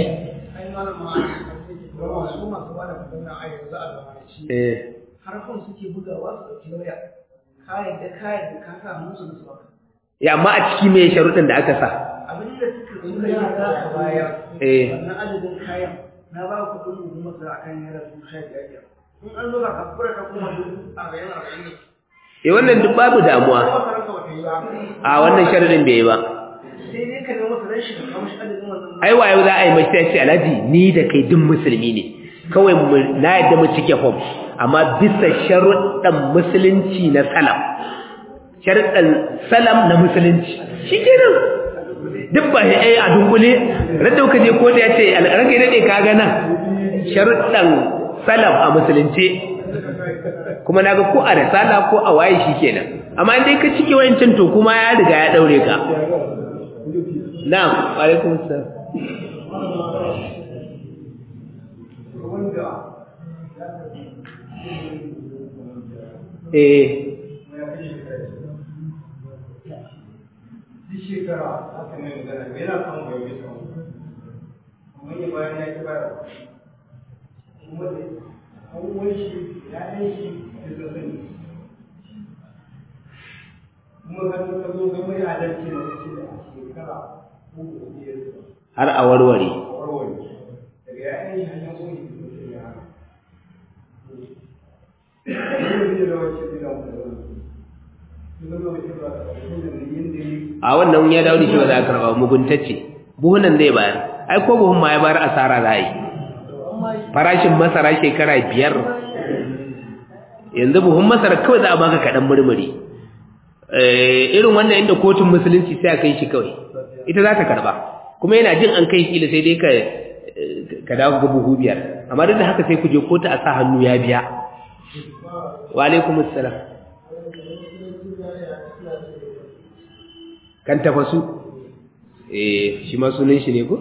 harfin suke bugawa su ɗauki waya kayan da kayan da ka sa musu da su baka ya amma a ciki mai sharuɗin da aka sa abin da suka suka yi za a bayar eh wannan adadin kayan na ba ku kuɗin dubu masara akan naira dubu sha biyar biyar in an zo ka kafura ka kuma dubu arba'in arba'in ne eh wannan duk babu damuwa kuma masarar ka bata yi ba a wannan sharuɗin bai yi ba sai dai ka nemo masarar shi ka kawo shi adadin wannan ai wayo za a yi mashi sai ce alhaji ni da kai duk musulmi ne kawai mu- na yadda mu cike form amma bisa sharuɗan musulunci na salam sharuɗan salam na musulunci shi kenan duk ba shi ai a dunkule radda ka je kotu ya ce ranka daɗe ka ga nan sharuɗan salam a musulunce kuma na ga ko a risala ko a waye shi kenan amma in dai ka cike wayancin to kuma ya riga ya ɗaure ka na'am wa alaikum assalam eh duk shekara aka mai magana yana kan bai bai samu amma ya bayan ya ki bayar kuma da abubuwan shi ya ɗan shi da ta sani kuma kan ka zo ga mai adalci na wasu da a shekara ko da biyar har a warware warware daga ya ɗan shi hanyar wani da ta ya hana Ini dia lewat cerita dalam Itu lewat cerita dalam Ini a wannan ya dawo da shi ba za a karɓa muguntacce buhunan zai bayar ai ko buhun ma ya bayar asara za a yi farashin masara shekara biyar yanzu buhun masara kawai za a baka kaɗan murmuri Eh, irin wannan inda kotun musulunci sai a kai shi kawai ita za ta karɓa kuma yana jin an kai kila sai dai ka ka dawo ga buhu biyar amma duk da haka sai ku je kotu a sa hannu ya biya wa alaikumus salam kan tafasu eh shi ma sunan shi ne ko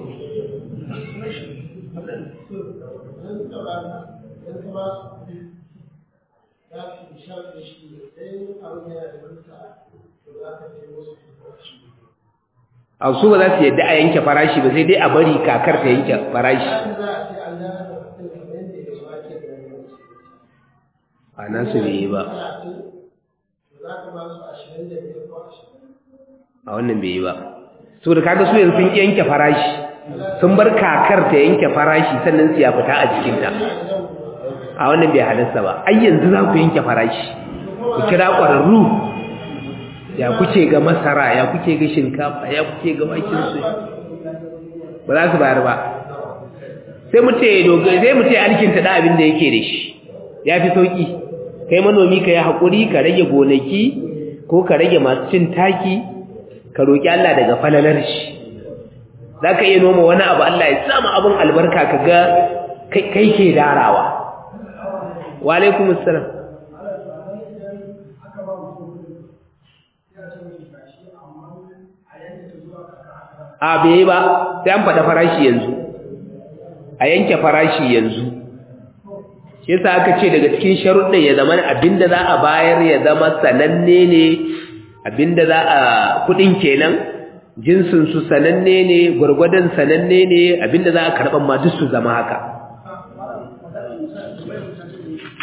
a su ba za su yadda a yanke farashi ba sai dai a bari kakar ta yanke farashi a nasu bai yi ba a wannan bai yi ba so da kaga su yanzu sun yanke farashi sun bar kakar ta yanke farashi sannan su ya fita a jikinta a wannan bai halarsa ba ai yanzu za ku yanke farashi ku kira ƙwararru ya kuke ga masara ya kuke ga shinkafa ya kuke ga wakin su ba za su bayar ba sai mu ce dogara sai mu ce alkinta da abin da yake da shi ya fi sauki kai manomi ka yi haƙuri ka rage gonaki ko ka rage masu cin taki ka roƙi Allah daga falalar shi za ka iya noma wani abu Allah ya sama abin albarka ka ga kai ke darawa wa alaikum assalam a bai ba sai an faɗa farashi yanzu a yanke farashi yanzu shi yasa aka ce daga cikin sharuɗin ya zama abinda za a bayar ya zama sananne ne abinda za a kuɗin kenan jinsin su sananne ne gwargwadon sananne ne abinda za a karɓan ma duk su zama haka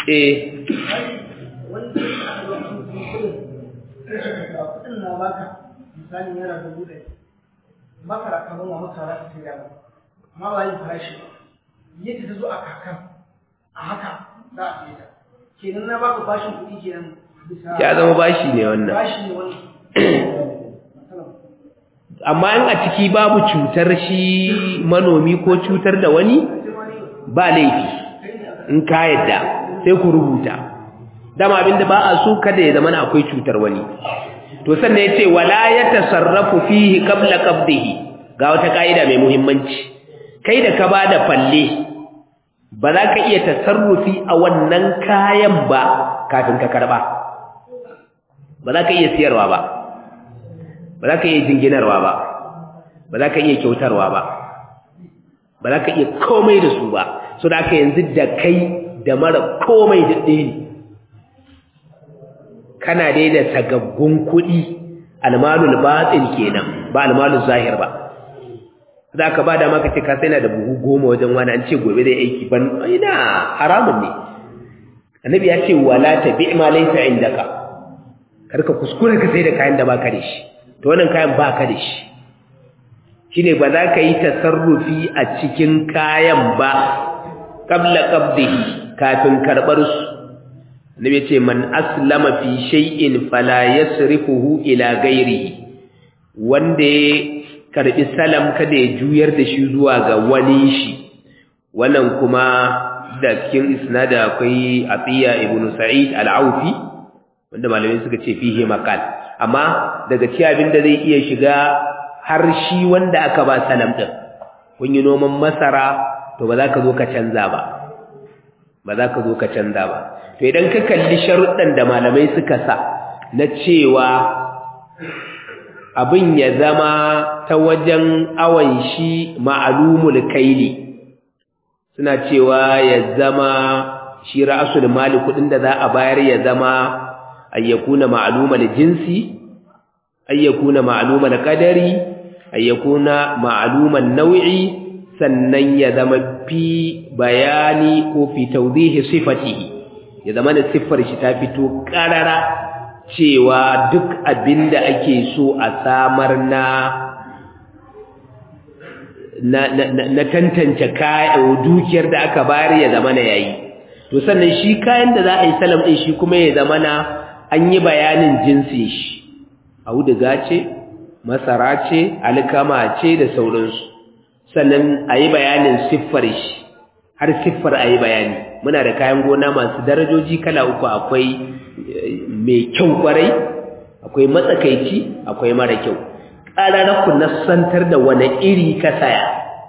eh wani da aka zo kan kudin ga kudin na baka misali yana dubu ɗaya makara ka noma masara ka sai dama amma ba yin farashi ba yadda ta zo a kakan a haka za a sai ta kenan na baka bashin kuɗi kenan bisa ya zama bashi ne wannan bashi ne wani amma in a ciki babu cutar shi manomi ko cutar da wani ba laifi in ka yadda sai ku rubuta dama abinda ba a so kada ya zama akwai cutar wani to sannan yace wala yatasarrafu fihi qabla qabdihi ga wata kaida mai muhimmanci kai da ka bada falle ba za ka iya tasarrufi a wannan kayan ba kafin ka karba ba za ka iya siyarwa ba ba za ka iya jinginarwa ba ba za ka iya kyautarwa ba ba za ka iya komai da su ba so da aka yanzu da kai da mara komai da ɗaya ne kana dai da sagaggun kuɗi almalul batin kenan ba almalul zahir ba za ka ba da maka ce ka sai na da buhu goma wajen wani an ce gobe zai aiki ban ina haramun ne annabi ya ce wala tabi ma laysa indaka kar ka kuskure ka sai da kayan da baka da shi to wannan kayan baka da shi shine ba za ka yi tasarrufi a cikin kayan ba qabla qabdihi kafin karbar su annabi ce man aslama fi shay'in fala yasrifuhu ila ghairihi wanda ya karbi salam kada ya juyar da shi zuwa ga wani shi wannan kuma da cikin isnada akwai Atiya ibn Sa'id al-Aufi wanda malamai suka ce fihi maqal amma daga cikin abin da zai iya shiga har shi wanda aka ba salam din kun yi noman masara to ba za ka zo ka canza ba ba za ka zo ka canza ba to idan ka kalli sharuɗan da malamai suka sa na cewa abin ya zama ta wajen awon shi ma'alumul kaili suna cewa ya zama shi ra'asul mali kudin da za a bayar ya zama ayyakuna ma'lumal jinsi ayyakuna ma'lumal qadari ayyakuna ma'lumal nau'i sannan ya zama fi bayani ko fi tawdihi sifatihi ya zama da siffar shi ta fito karara cewa duk abinda ake so a samar na na, na, na tantance kayan dukiyar da aka bayar ya zama na yayi to sannan shi kayan da za a yi salam ɗin shi kuma ya zama na an yi bayanin jinsin shi auduga ce masara ce alkama ce da sauransu sannan a yi bayanin siffar shi har siffar a yi bayani muna da kayan gona masu darajoji kala uku akwai mai kyau kwarai akwai matsakaici akwai mara kyau ƙararraku na santar da wane iri ka saya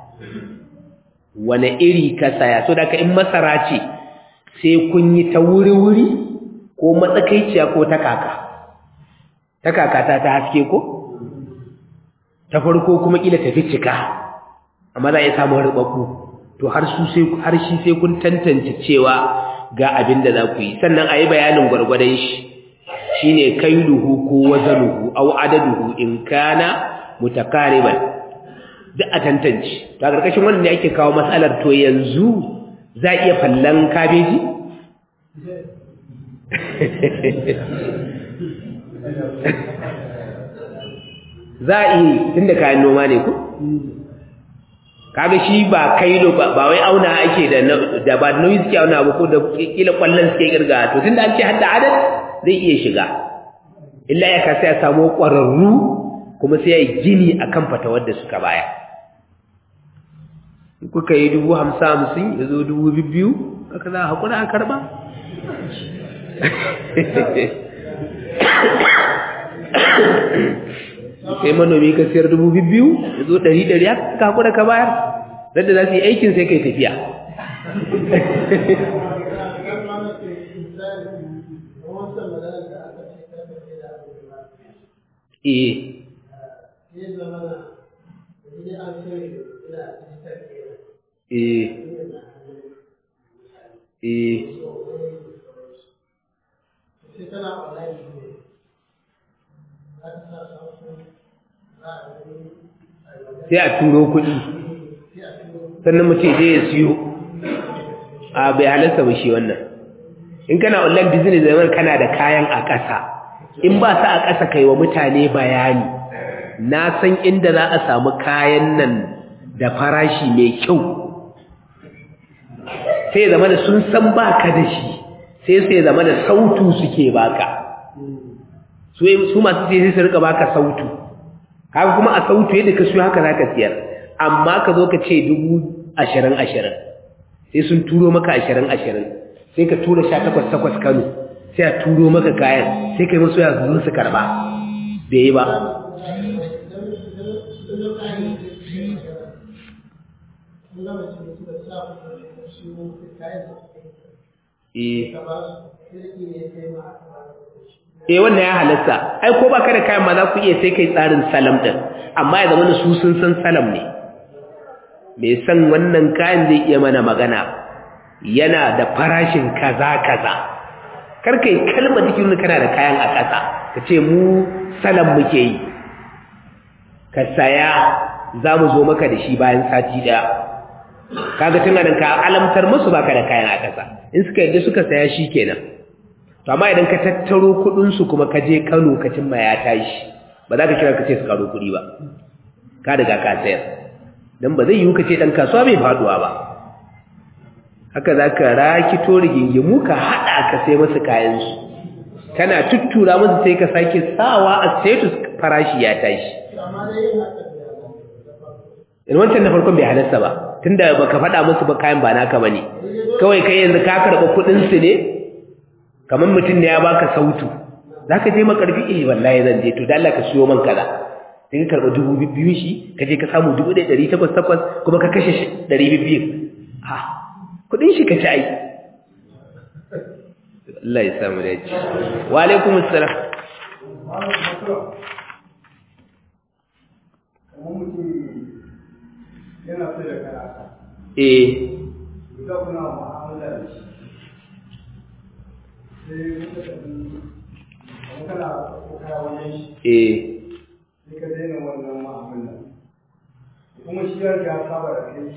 wane iri ka saya so da ka in masara ce sai kun yi ta wuri-wuri ko matsakaiciya ko ta kaka ta kaka ta ta haske ko ta farko kuma kila tafi cika amma za a yi samun rubabbu to har su sai har shi sai kun tantance cewa ga abin da za ku yi sannan a yi bayanin gwargwadon shi shine kailuhu ko wazanuhu aw adaduhu in kana mutakariban duk a tantance to a karkashin wannan ne ake kawo matsalar to yanzu za iya fallan kabeji za a iya tunda kayan noma ne ku kaga shi ba kailo ba ba wai auna ake da da ba nauyi suke auna ba ko da kila kwallon suke kirga to tunda an ce hadda adad zai iya shiga illa ya kasa ya samu ƙwararru kuma sai ya yi gini akan fatawar da suka baya kuka yi dubu hamsin hamsin ya zo dubu biyu aka za a haƙura a karɓa sai manomi ka siyar dubu biyu ya zo ɗari ɗari aka haƙura ka bayar dadda za su yi aikin sai kai tafiya eh eh eh sai a turo kuɗi sannan mutum je ya siyo a bai halarta ba shi wannan in kana online business zaman kana da kayan a ƙasa in ba sa a ƙasa kai wa mutane bayani na san inda za a samu kayan nan da farashi mai kyau sai zama da sun san baka da shi sai sai zama da sautu suke baka su masu sai su rika baka sautu haka kuma a sautu yadda ka siyo haka zaka siyar amma ka zo ka ce dubu ashirin ashirin sai sun turo maka ashirin ashirin sai ka tura sha takwas takwas kano sai a turo maka kayan sai ka yi masu ya zuwa su karba bai yi ba eh wannan ya halatta ai ko baka da kayan ma za ku iya sai kai tsarin salam din amma ya zama su sun san salam ne mai san wannan kayan zai iya mana magana yana da farashin kaza kaza karkai kalmar jikin kana da kayan a ƙasa ka ce mu salam muke yi ka saya za mu zo maka da shi bayan sati ɗaya kaga tun nan ka alamtar musu baka da kayan a ƙasa in suka yadda suka saya shi kenan to amma idan ka tattaro kuɗinsu kuma ka je kano ka cimma ya tashi ba za ka kira ka ce su karo kuɗi ba ka daga ka sayar don ba zai yiwu ka ce ɗan kasuwa bai faɗuwa ba haka za ka rakito rigingimu ka haɗa ka sai masu kayansu kana tuttura musu sai ka sake sawa a status farashi ya tashi in wancan na farkon bai halasta ba tunda baka faɗa musu ba kayan ba naka bane kawai kai yanzu ka karɓa kuɗin su ne kamar mutum ne ya baka sautu zaka je makarfi eh wallahi zan je to da Allah ka siyo man kaza sai ka karɓa dubu biyu shi ka je ka samu dubu ɗaya ɗari takwas takwas kuma ka kashe ɗari biyu ha kuɗin shi ka ci ai Allah ya samu da ci wa alaikum assalam kamar mutum yana so da karata eh guda kuna mu'amala da shi sai muka tafi kamar kana kokara wajen shi eh sai ka daina wannan mu'amala kuma shi ya riga ya saba da kai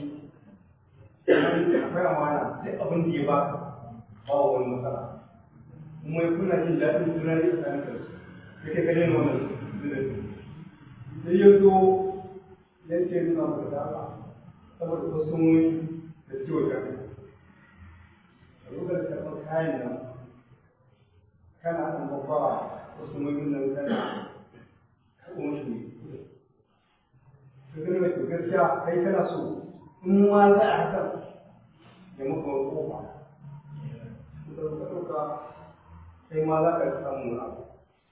akwai amana duk abin da ya baka ba wani matsala kuma kuna jin daɗin juna ne tsakanin ka sai kai ka daina wannan sai ya zo ya ce nuna maka da Allah saboda kwastomomi da ciwo da kai a lokacin karɓar kayan nan kana ɗan babbawa kwastomomin nan kana karɓar musu ne ka gani mai to gaskiya kai kana so in ma za a hakan ya maka wani kofa da ka ɗauka kai ma za ka samu wani abu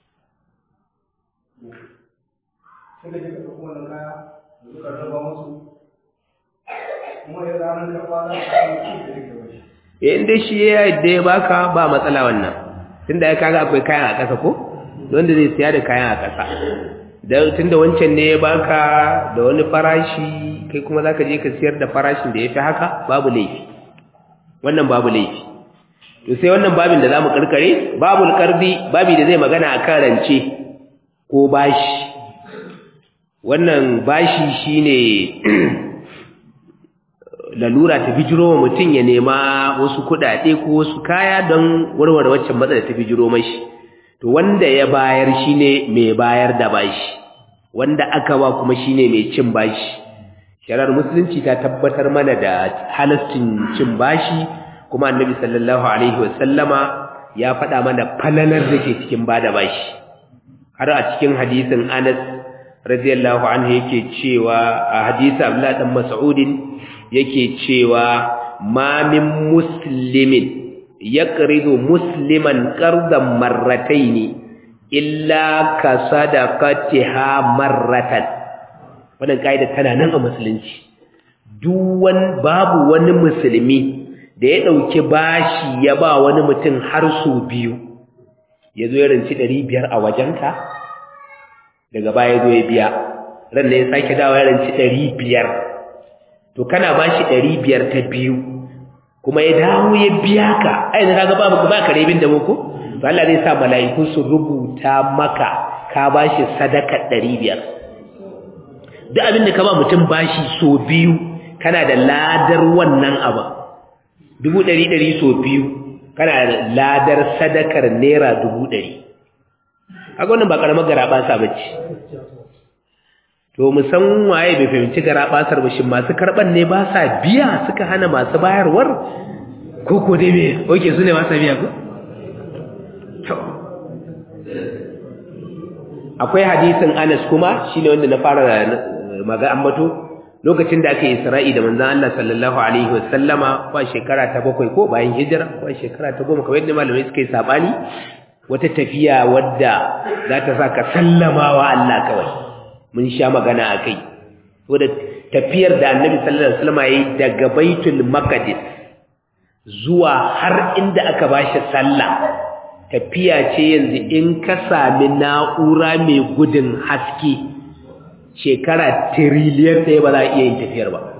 sai da ke ka ɗauko wannan kaya da suka raba musu kuma ya ranar da kwana a kan ci da rike bashi in dai shi ya yadda ya baka ba matsala wannan tunda ya kaga akwai kayan a ƙasa ko wanda zai siya da kayan a ƙasa dan tunda wancan ne ya baka da wani farashi kai kuma zaka je ka siyar da farashin da yafi haka babu laifi wannan babu laifi to sai wannan babin da zamu karkare babul qardi babi da zai magana akan rance ko bashi wannan bashi shine lalura ta bijiro wa mutum ya nema wasu kuɗaɗe ko wasu kaya don warware waccan matsala ta bijiro mashi to wanda ya bayar shine mai bayar da bashi wanda aka ba kuma shine mai cin bashi shari'ar musulunci ta tabbatar mana da halastin cin bashi kuma annabi sallallahu alaihi wasallama ya faɗa mana falalar da ke cikin bada bashi har a cikin hadisin Anas radiyallahu anhu yake cewa a hadisi Abdullah dan Mas'udin yake cewa ma min muslimin yaqridu musliman qardan marrataini illa ka sadaqatiha marratan wannan kaida tana nan a musulunci duwan babu wani musulmi da ya dauki bashi ya ba wani mutum har su biyu yazo ya ranci 500 a wajenka daga baya zo ya biya ran ne ya sake dawo ya ranci 500 to kana bashi 500 ta biyu kuma ya dawo ya biya ka ai da kaga babu ba ka rebin da muku to Allah zai sa mala'iku su rubuta maka ka bashi sadaka 500 duk abin da ka ba mutum bashi so biyu kana da ladar wannan abu dubu ɗari ɗari so biyu kana da ladar sadakar naira dubu ɗari haka wannan ba ƙaramar garaɓasa ba ce to musan waye bai fahimci garaɓasar ba shi masu karɓar ne ba sa biya suka hana masu bayarwar ko ko dai me oke su ne masu biya ko akwai hadisin anas kuma shine wanda na fara maga ambato lokacin da aka yi isra'i da manzan Allah sallallahu Alaihi wasallama ba shekara ta bakwai ko bayan hijira ba shekara ta goma kawai da malamai suka yi saɓani wata tafiya wadda za ta sa ka sallama wa Allah kawai mun sha magana a kai wadda tafiyar da annabi sallallahu Alaihi wasallama ya yi daga baitul maqdis zuwa har inda aka ba shi sallah tafiya ce yanzu in ka sami na'ura mai gudun haske shekara tiriliyan ɗaya ba za a iya yin tafiyar ba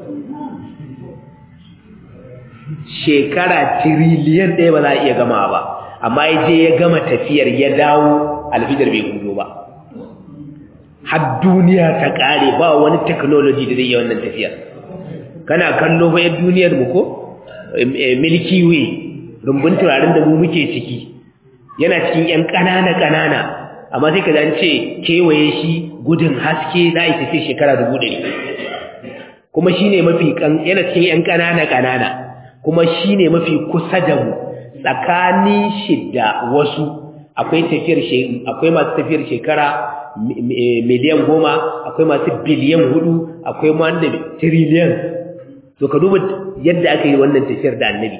shekara tiriliyan ɗaya ba za a iya gama ba amma ya je ya gama tafiyar ya dawo alfidar bai gudu ba har duniya ta ƙare ba wani technology da zai yi wannan tafiyar kana kallo bayan duniyar mu ko milky way rumbun turaren da mu muke ciki yana cikin 'yan ƙanana-ƙanana amma sai ka ce kewaye shi gudun haske za a tafi shekara dubu ɗari kuma shi ne mafi yana cikin ‘yan ƙanana-ƙanana kuma shi ne mafi kusa da mu tsakanin shi da wasu akwai akwai masu tafiyar shekara miliyan goma akwai masu biliyan hudu akwai wanda tiriliyan to ka duba yadda aka yi wannan tafiyar da annabi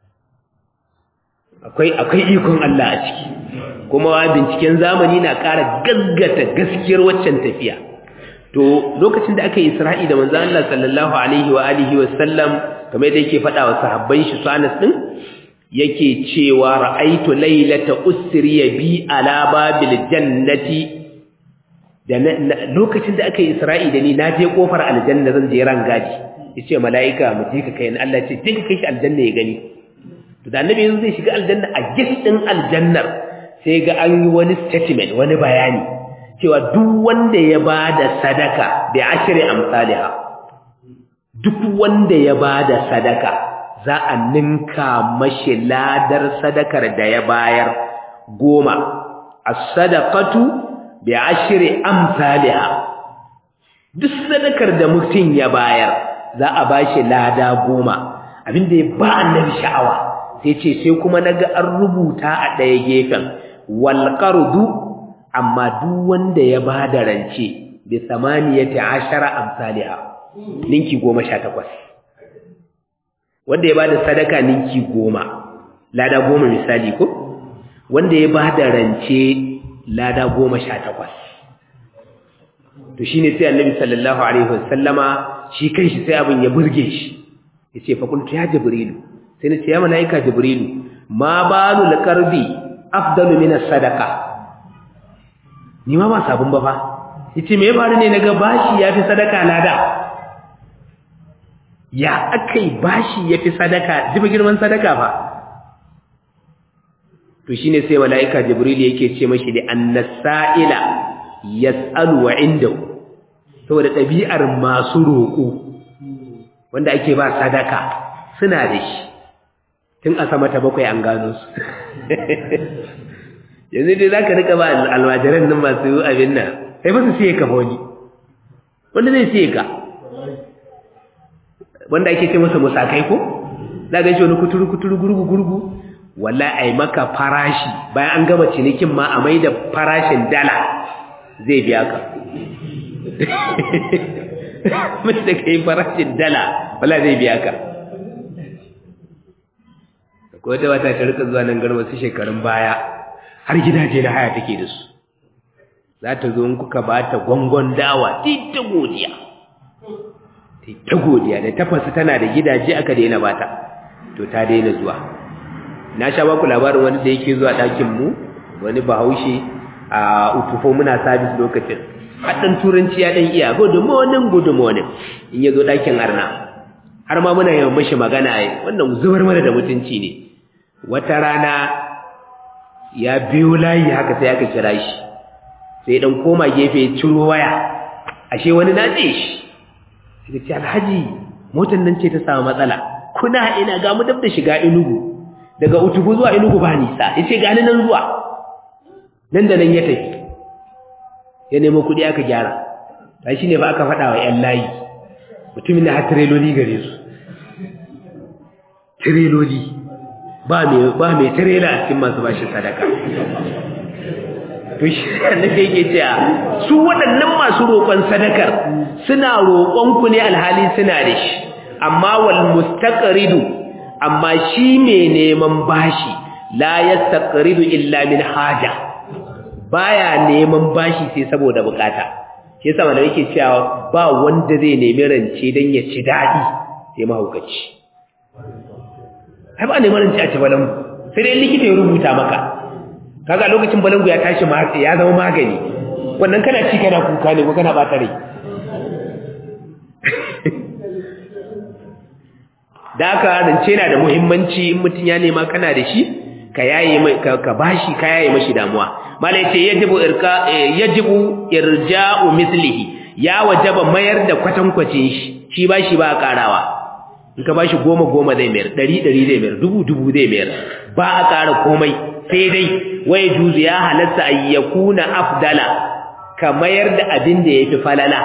akwai akwai ikon Allah a ciki kuma binciken zamani na ƙara gaggata gaskiyar waccan tafiya to lokacin da aka yi Isra'i da manzo Allah sallallahu alaihi wa alihi wa sallam kamar da yake faɗa wa sahabban shi su Anas din yake cewa ra'aitu laylata usriya bi ala babil jannati da lokacin da aka yi Isra'i da ni na je kofar aljanna zan je rangaji yace mala'ika mu je ka kai ni Allah ce je ka kai shi aljanna ya gani to da annabi yanzu zai shiga aljanna a giftin aljannar sai ga an yi wani statement wani bayani cewa duk wanda ya ba da sadaka da ashiri amsaliha duk wanda ya ba da sadaka za a ninka mashi ladar sadakar da ya bayar goma as-sadaqatu bi ashri amsaliha duk sadakar da mutum ya bayar za a bashi lada goma abinda ya ba annabi sha'awa sai ce sai kuma naga an rubuta a ɗaya gefen walƙardu amma duk wanda ya ba da rance da samaniyata ashara amsaliha ninki goma sha takwas wanda ya ba da sadaka ninki goma lada goma misali ko wanda ya ba da rance lada goma sha takwas to shi ne sai annabi sallallahu alaihi wasallama shi kan shi sai abin ya burge shi ya ce fakultu ya jibrilu sai na ce ya mala'ika jibrilu ma balu laƙarbi afdalu min sadaka ni ma ba sabon ba fa yace me ya faru ne naga bashi yafi sadaka lada ya akai bashi yafi sadaka jibi girman sadaka fa to shine sai malaika jibril yake ce mashi da annasaila yasalu wa indahu saboda ɗabi'ar masu roƙo wanda ake ba sadaka suna da shi tun a sama ta bakwai an gano su yanzu dai za ka rika ba almajiran nan masu abin nan sai ba su siye ka wani wanda zai siye ka wanda ake ce masa musakai ko za ga shi wani kuturu kuturu gurgu gurgu walla ai maka farashi bayan an gama cinikin ma a mai da farashin dala zai biya ka mai da ka yi farashin dala wala zai biya ka ko wata wata ta rika zuwa nan garba su shekarun baya har gidaje na haya take da su za ta zo in kuka ba ta gwangon dawa ta godiya ta godiya da tafasa tana da gidaje aka daina bata to ta daina zuwa na sha baku labarin wani da yake zuwa ɗakin mu wani bahaushe a utufo muna sabis lokacin haɗin turanci ya ɗan iya good morning good morning in ya zo ɗakin arna har ma muna yawan mashi magana wannan zubar mana da mutunci ne wata rana ya biyo layi haka sai aka kira shi sai dan koma gefe ya ciro waya ashe wani na ce shi sai ce alhaji motar nan ce ta samu matsala kuna ina ga mu dab da shiga inugu daga utubu zuwa inugu ba nisa ya ce gani nan zuwa nan da nan ya tafi ya nemo kuɗi aka gyara ta shi ne ba aka faɗa wa ‘yan layi mutumin da har tireloli gare su tireloli ba mai tirela a cikin masu bashi sadaka to shi annabi yake cewa su waɗannan masu roƙon sadakar suna roƙon ku ne alhali suna da shi amma wal mustaqridu amma shi mai neman bashi la yastaqridu illa min haja baya neman bashi sai saboda bukata shi yasa malai yake cewa ba wanda zai nemi rance dan ya ci dadi sai mahaukaci ai ba neman rance a ci balangu sai dai likita ya rubuta maka kaga lokacin balangu ya tashi ya zama magani wannan kana ci kana kuka ne ko kana bata rai da aka rance na da muhimmanci in mutum ya nema kana da shi ka yaye mai ka bashi ka yaye mashi damuwa mala yace yajibu irka yajibu irja'u mislihi ya wajaba mayar da kwatankwacin shi shi bashi ba karawa in ka bashi goma goma zai mayar ɗari ɗari zai mayar dubu dubu zai mayar ba a ƙara komai sai dai wai juzu ya halatta ayyakuna afdala ka mayar da abin da yafi falala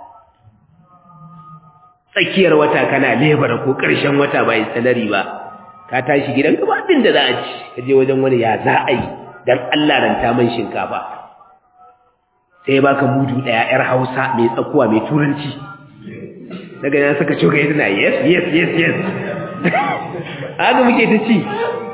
tsakiyar wata kana lebara ko ƙarshen wata bai salari ba ka tashi gidan ka ba abin da za a ci ka je wajen wani ya za a yi dan Allah ranta man shinkafa sai baka mudu daya yar Hausa mai tsakuwa mai turanci daga nan saka coka yi tana yes yes yes yes haka muke ta ci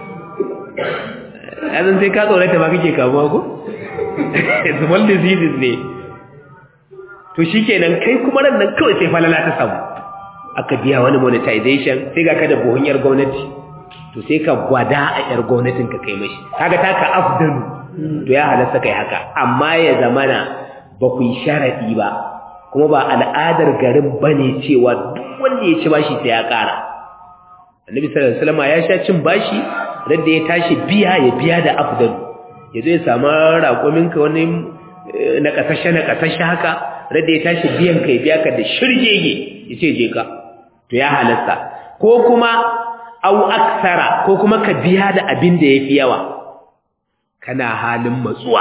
azan sai ka tsorata ba kake kamuwa ko small diseases ne to shikenan kai kuma ran nan kawai sai falala ta samu aka biya wani monetization sai ga ka da buhun yar gwamnati to sai ka gwada a yar gwamnatin ka kai mashi kaga taka afdalu to ya halasta kai haka amma ya zamana ba ku yi sharadi ba kuma ba al'adar garin bane cewa duk wanda ya ci bashi sai ya ƙara annabi sallallahu alaihi wasallam ya sha cin bashi radda ya tashi biya ya biya da afdalu ya zo ya samu raƙumin ka wani na kasashe na kasashe haka radda ya tashi biyan ka ya biya ka da shirgege ya ce je ka to ya halasta ko kuma au aksara ko kuma ka biya da abin da yafi yawa kana halin matsuwa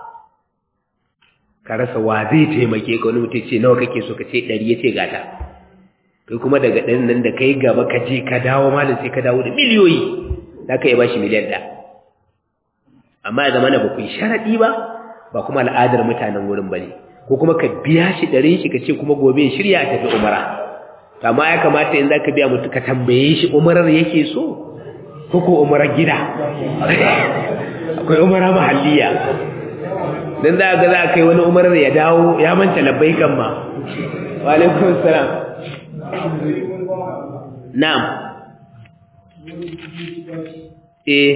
ka rasa wa zai taimake ka wani mutum ce nawa kake so ka ce ɗari ya ce gata kai kuma daga ɗan nan da kai gaba ka je ka dawo malam sai ka dawo da miliyoyi za ka iya ba shi miliyan ɗaya amma ya zama na ba ku yi sharaɗi ba ba kuma al'adar mutanen wurin ba ne ko kuma ka biya shi ɗarin shi ka ce kuma gobe shirya a tafi umara amma ya kamata in za ka biya mutu ka tambaye shi umarar yake so ko ko umarar gida akwai umarar mahalliya don za ga za ka yi wani umarar ya dawo ya manta labbai kan ma walaikun salam na'am eh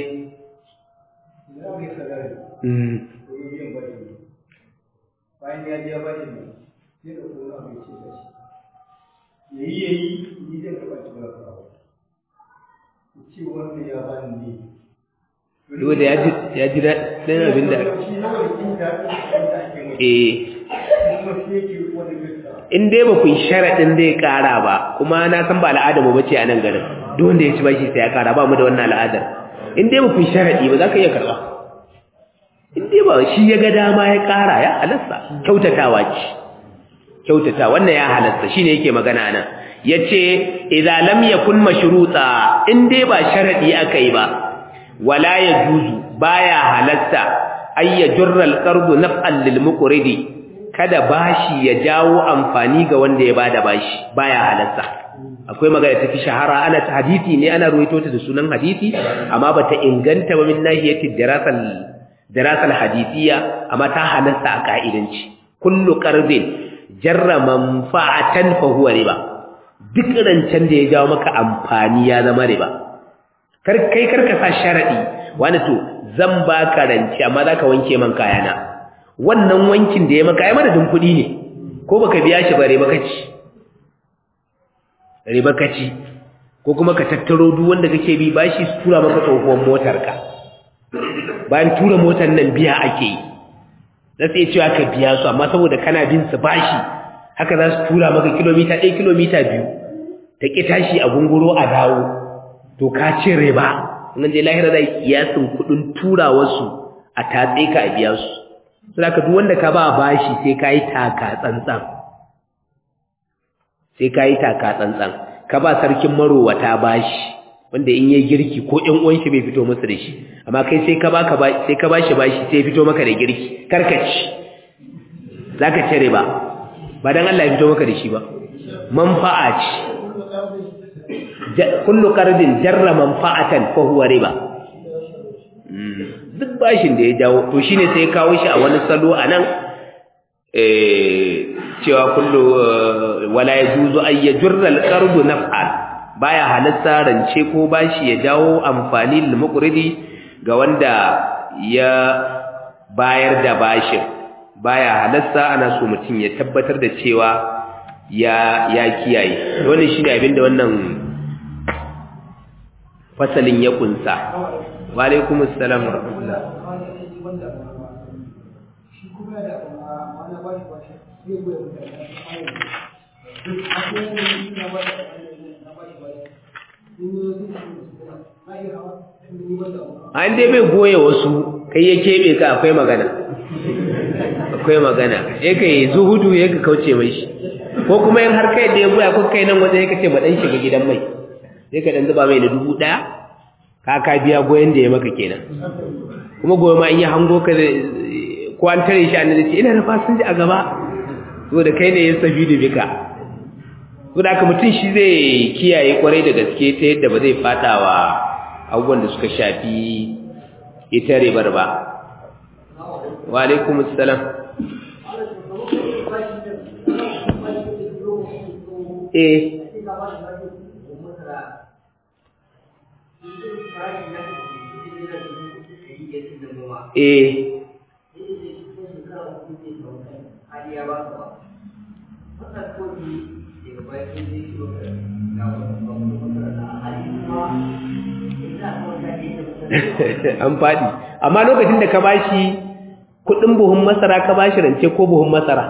bayan ya biya bari ne ya da kuma abin ce da shi ya yi ya yi ni zai taɓa ci ba ka ce wanda ya ba ni ne yau da ya ji daɗin abin da shi yawan jin daɗin da ake mai eh kuma shi yake wani gaskiya in dai ba ku yi sharaɗin zai ƙara ba kuma na san ba al'adar mu bace a nan garin duk wanda ya ci bashi sai ya ƙara ba mu da wannan al'adar in dai ba ku yi sharaɗi ba za ka iya karɓa in dai ba shi ya ga dama ya ƙara ya halasta kyautatawa ce kyautata wannan ya halasta shine yake magana nan yace idza lam yakun mashruta in dai ba sharadi akai ba wala yajuzu baya halasta ay yajurra al-qardu naf'an lil muqridi kada bashi ya jawo amfani ga wanda ya bada bashi baya halasta akwai magana tafi shahara ana ta hadisi ne ana ruwaito ta da sunan hadisi amma bata inganta ba min nahiyati dirasal dirasal hadisiya amma ta halasta a ka'idanci kullu qardin jarra manfa'atan fa huwa riba duk rancen da ya jawo maka amfani ya zama riba kar kai karka sa sharadi wani to zan baka rance amma zaka wanke man kayana wannan wankin da ya maka ai madadin kuɗi ne ko baka biya shi ba riba kaci riba kaci ko kuma ka tattaro duk wanda kake bi bashi su tura maka tsohuwar motarka bayan tura motar nan biya ake yi za su iya cewa ka biya su amma saboda kana bin su bashi haka za su tura maka kilomita ɗaya kilomita biyu ta ƙi tashi a gunguro a dawo to ka ci riba in je lahira zai kiyasin kudin tura wasu a tatse ka a biya su saboda duk wanda ka ba bashi sai kai taka tsantsan sai kai taka tsantsan ka ba sarkin marowata bashi wanda in yayi girki ko ɗan uwan shi bai fito masa da shi amma kai sai ka baka ba sai ka bashi bashi sai fito maka da girki karkaci zaka cire ba ba dan Allah ya fito maka da shi ba manfa'a ce kullu qardin jarra manfa'atan fa huwa riba duk bashin da ya jawo to shine sai kawo shi a wani salo anan eh cewa kullu wala yajuzu ay yajurra al-qardu naf'an baya halatta rance ko bashi ya jawo amfani lil muqridi ga wanda ya bayar da bashin baya halatta ana so mutum ya tabbatar da cewa ya ya kiyaye wannan shine abin da wannan fasalin ya kunsa wa alaikumus salam wa rahmatullah shi kuma da wani bashi bashi zai goya mutane duk akwai wani na bashi na bashi bashi an dai bai goye wasu kai ya keɓe ka akwai magana akwai magana ya kai zuhudu ya ka kauce mai shi ko kuma yin har kai da ya goya ko kai nan wajen ya kace maɗan shiga gidan mai sai ka ɗan zuba mai da dubu ɗaya ka ka biya goyon da ya maka kenan kuma goyo ma in yi hango ka da ko an tare shi an da ce ina da fasinja a gaba so da kai ne ya sabi da bika so da haka mutum shi zai kiyaye kwarai da gaske ta yadda ba zai fata wa abubuwan da suka shafi ita ribar ba wa alaikum assalam eh eh an faɗi amma lokacin da ka bashi kuɗin buhun masara ka bashi rance ko buhun masara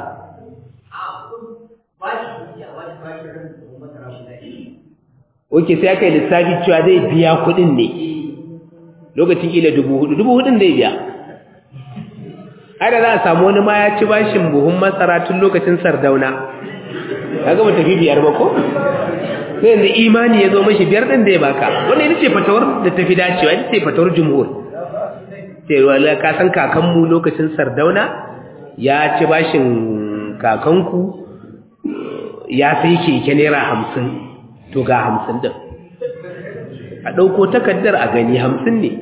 Oke sai aka yi lissafi cewa zai biya kuɗin ne lokacin ila dubu hudu dubu hudun zai biya ada za a samu wani ma ya ci bashin buhun masara tun lokacin sardauna ya gama tafi biyar ba ko sai yanzu imani ya zo mashi biyar ɗin da ya baka wannan ita ce fatawar da tafi dacewa ita ce fatawar jumhur cewa ka san kakanmu lokacin sardauna ya ci bashin kakanku ya sai keke naira hamsin to ga hamsin ɗin a ɗauko takardar a gani hamsin ne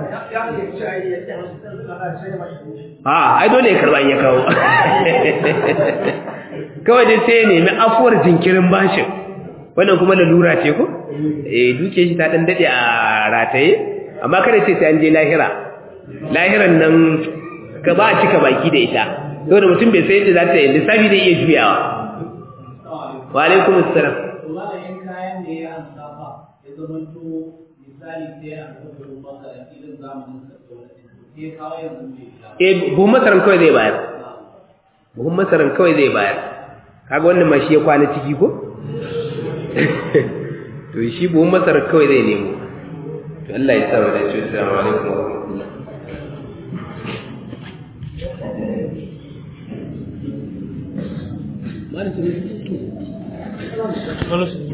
a ai dole ya karɓa ya kawo kawai dai sai ya nemi afuwar jinkirin bashin wannan kuma lalura ce ko eh duke shi ta dan dade a rataye amma kada ce sai an je lahira lahiran nan ka ba cika baki da ita saboda mutum bai sai yadda za ta yi lissafi da iya juyawa wa alaikum assalam kayan da ya amsa fa ya zama to misali sai a rubuta masa da irin zamanin sa sai kawo yanzu bai eh buhun masaran kawai zai bayar buhun masaran kawai zai bayar kaga wannan ma shi ya kwana ciki ko to shi buhun masarar kawai zai nemo to Allah ya sa wa dace assalamu alaikum wa rahmatullah Malam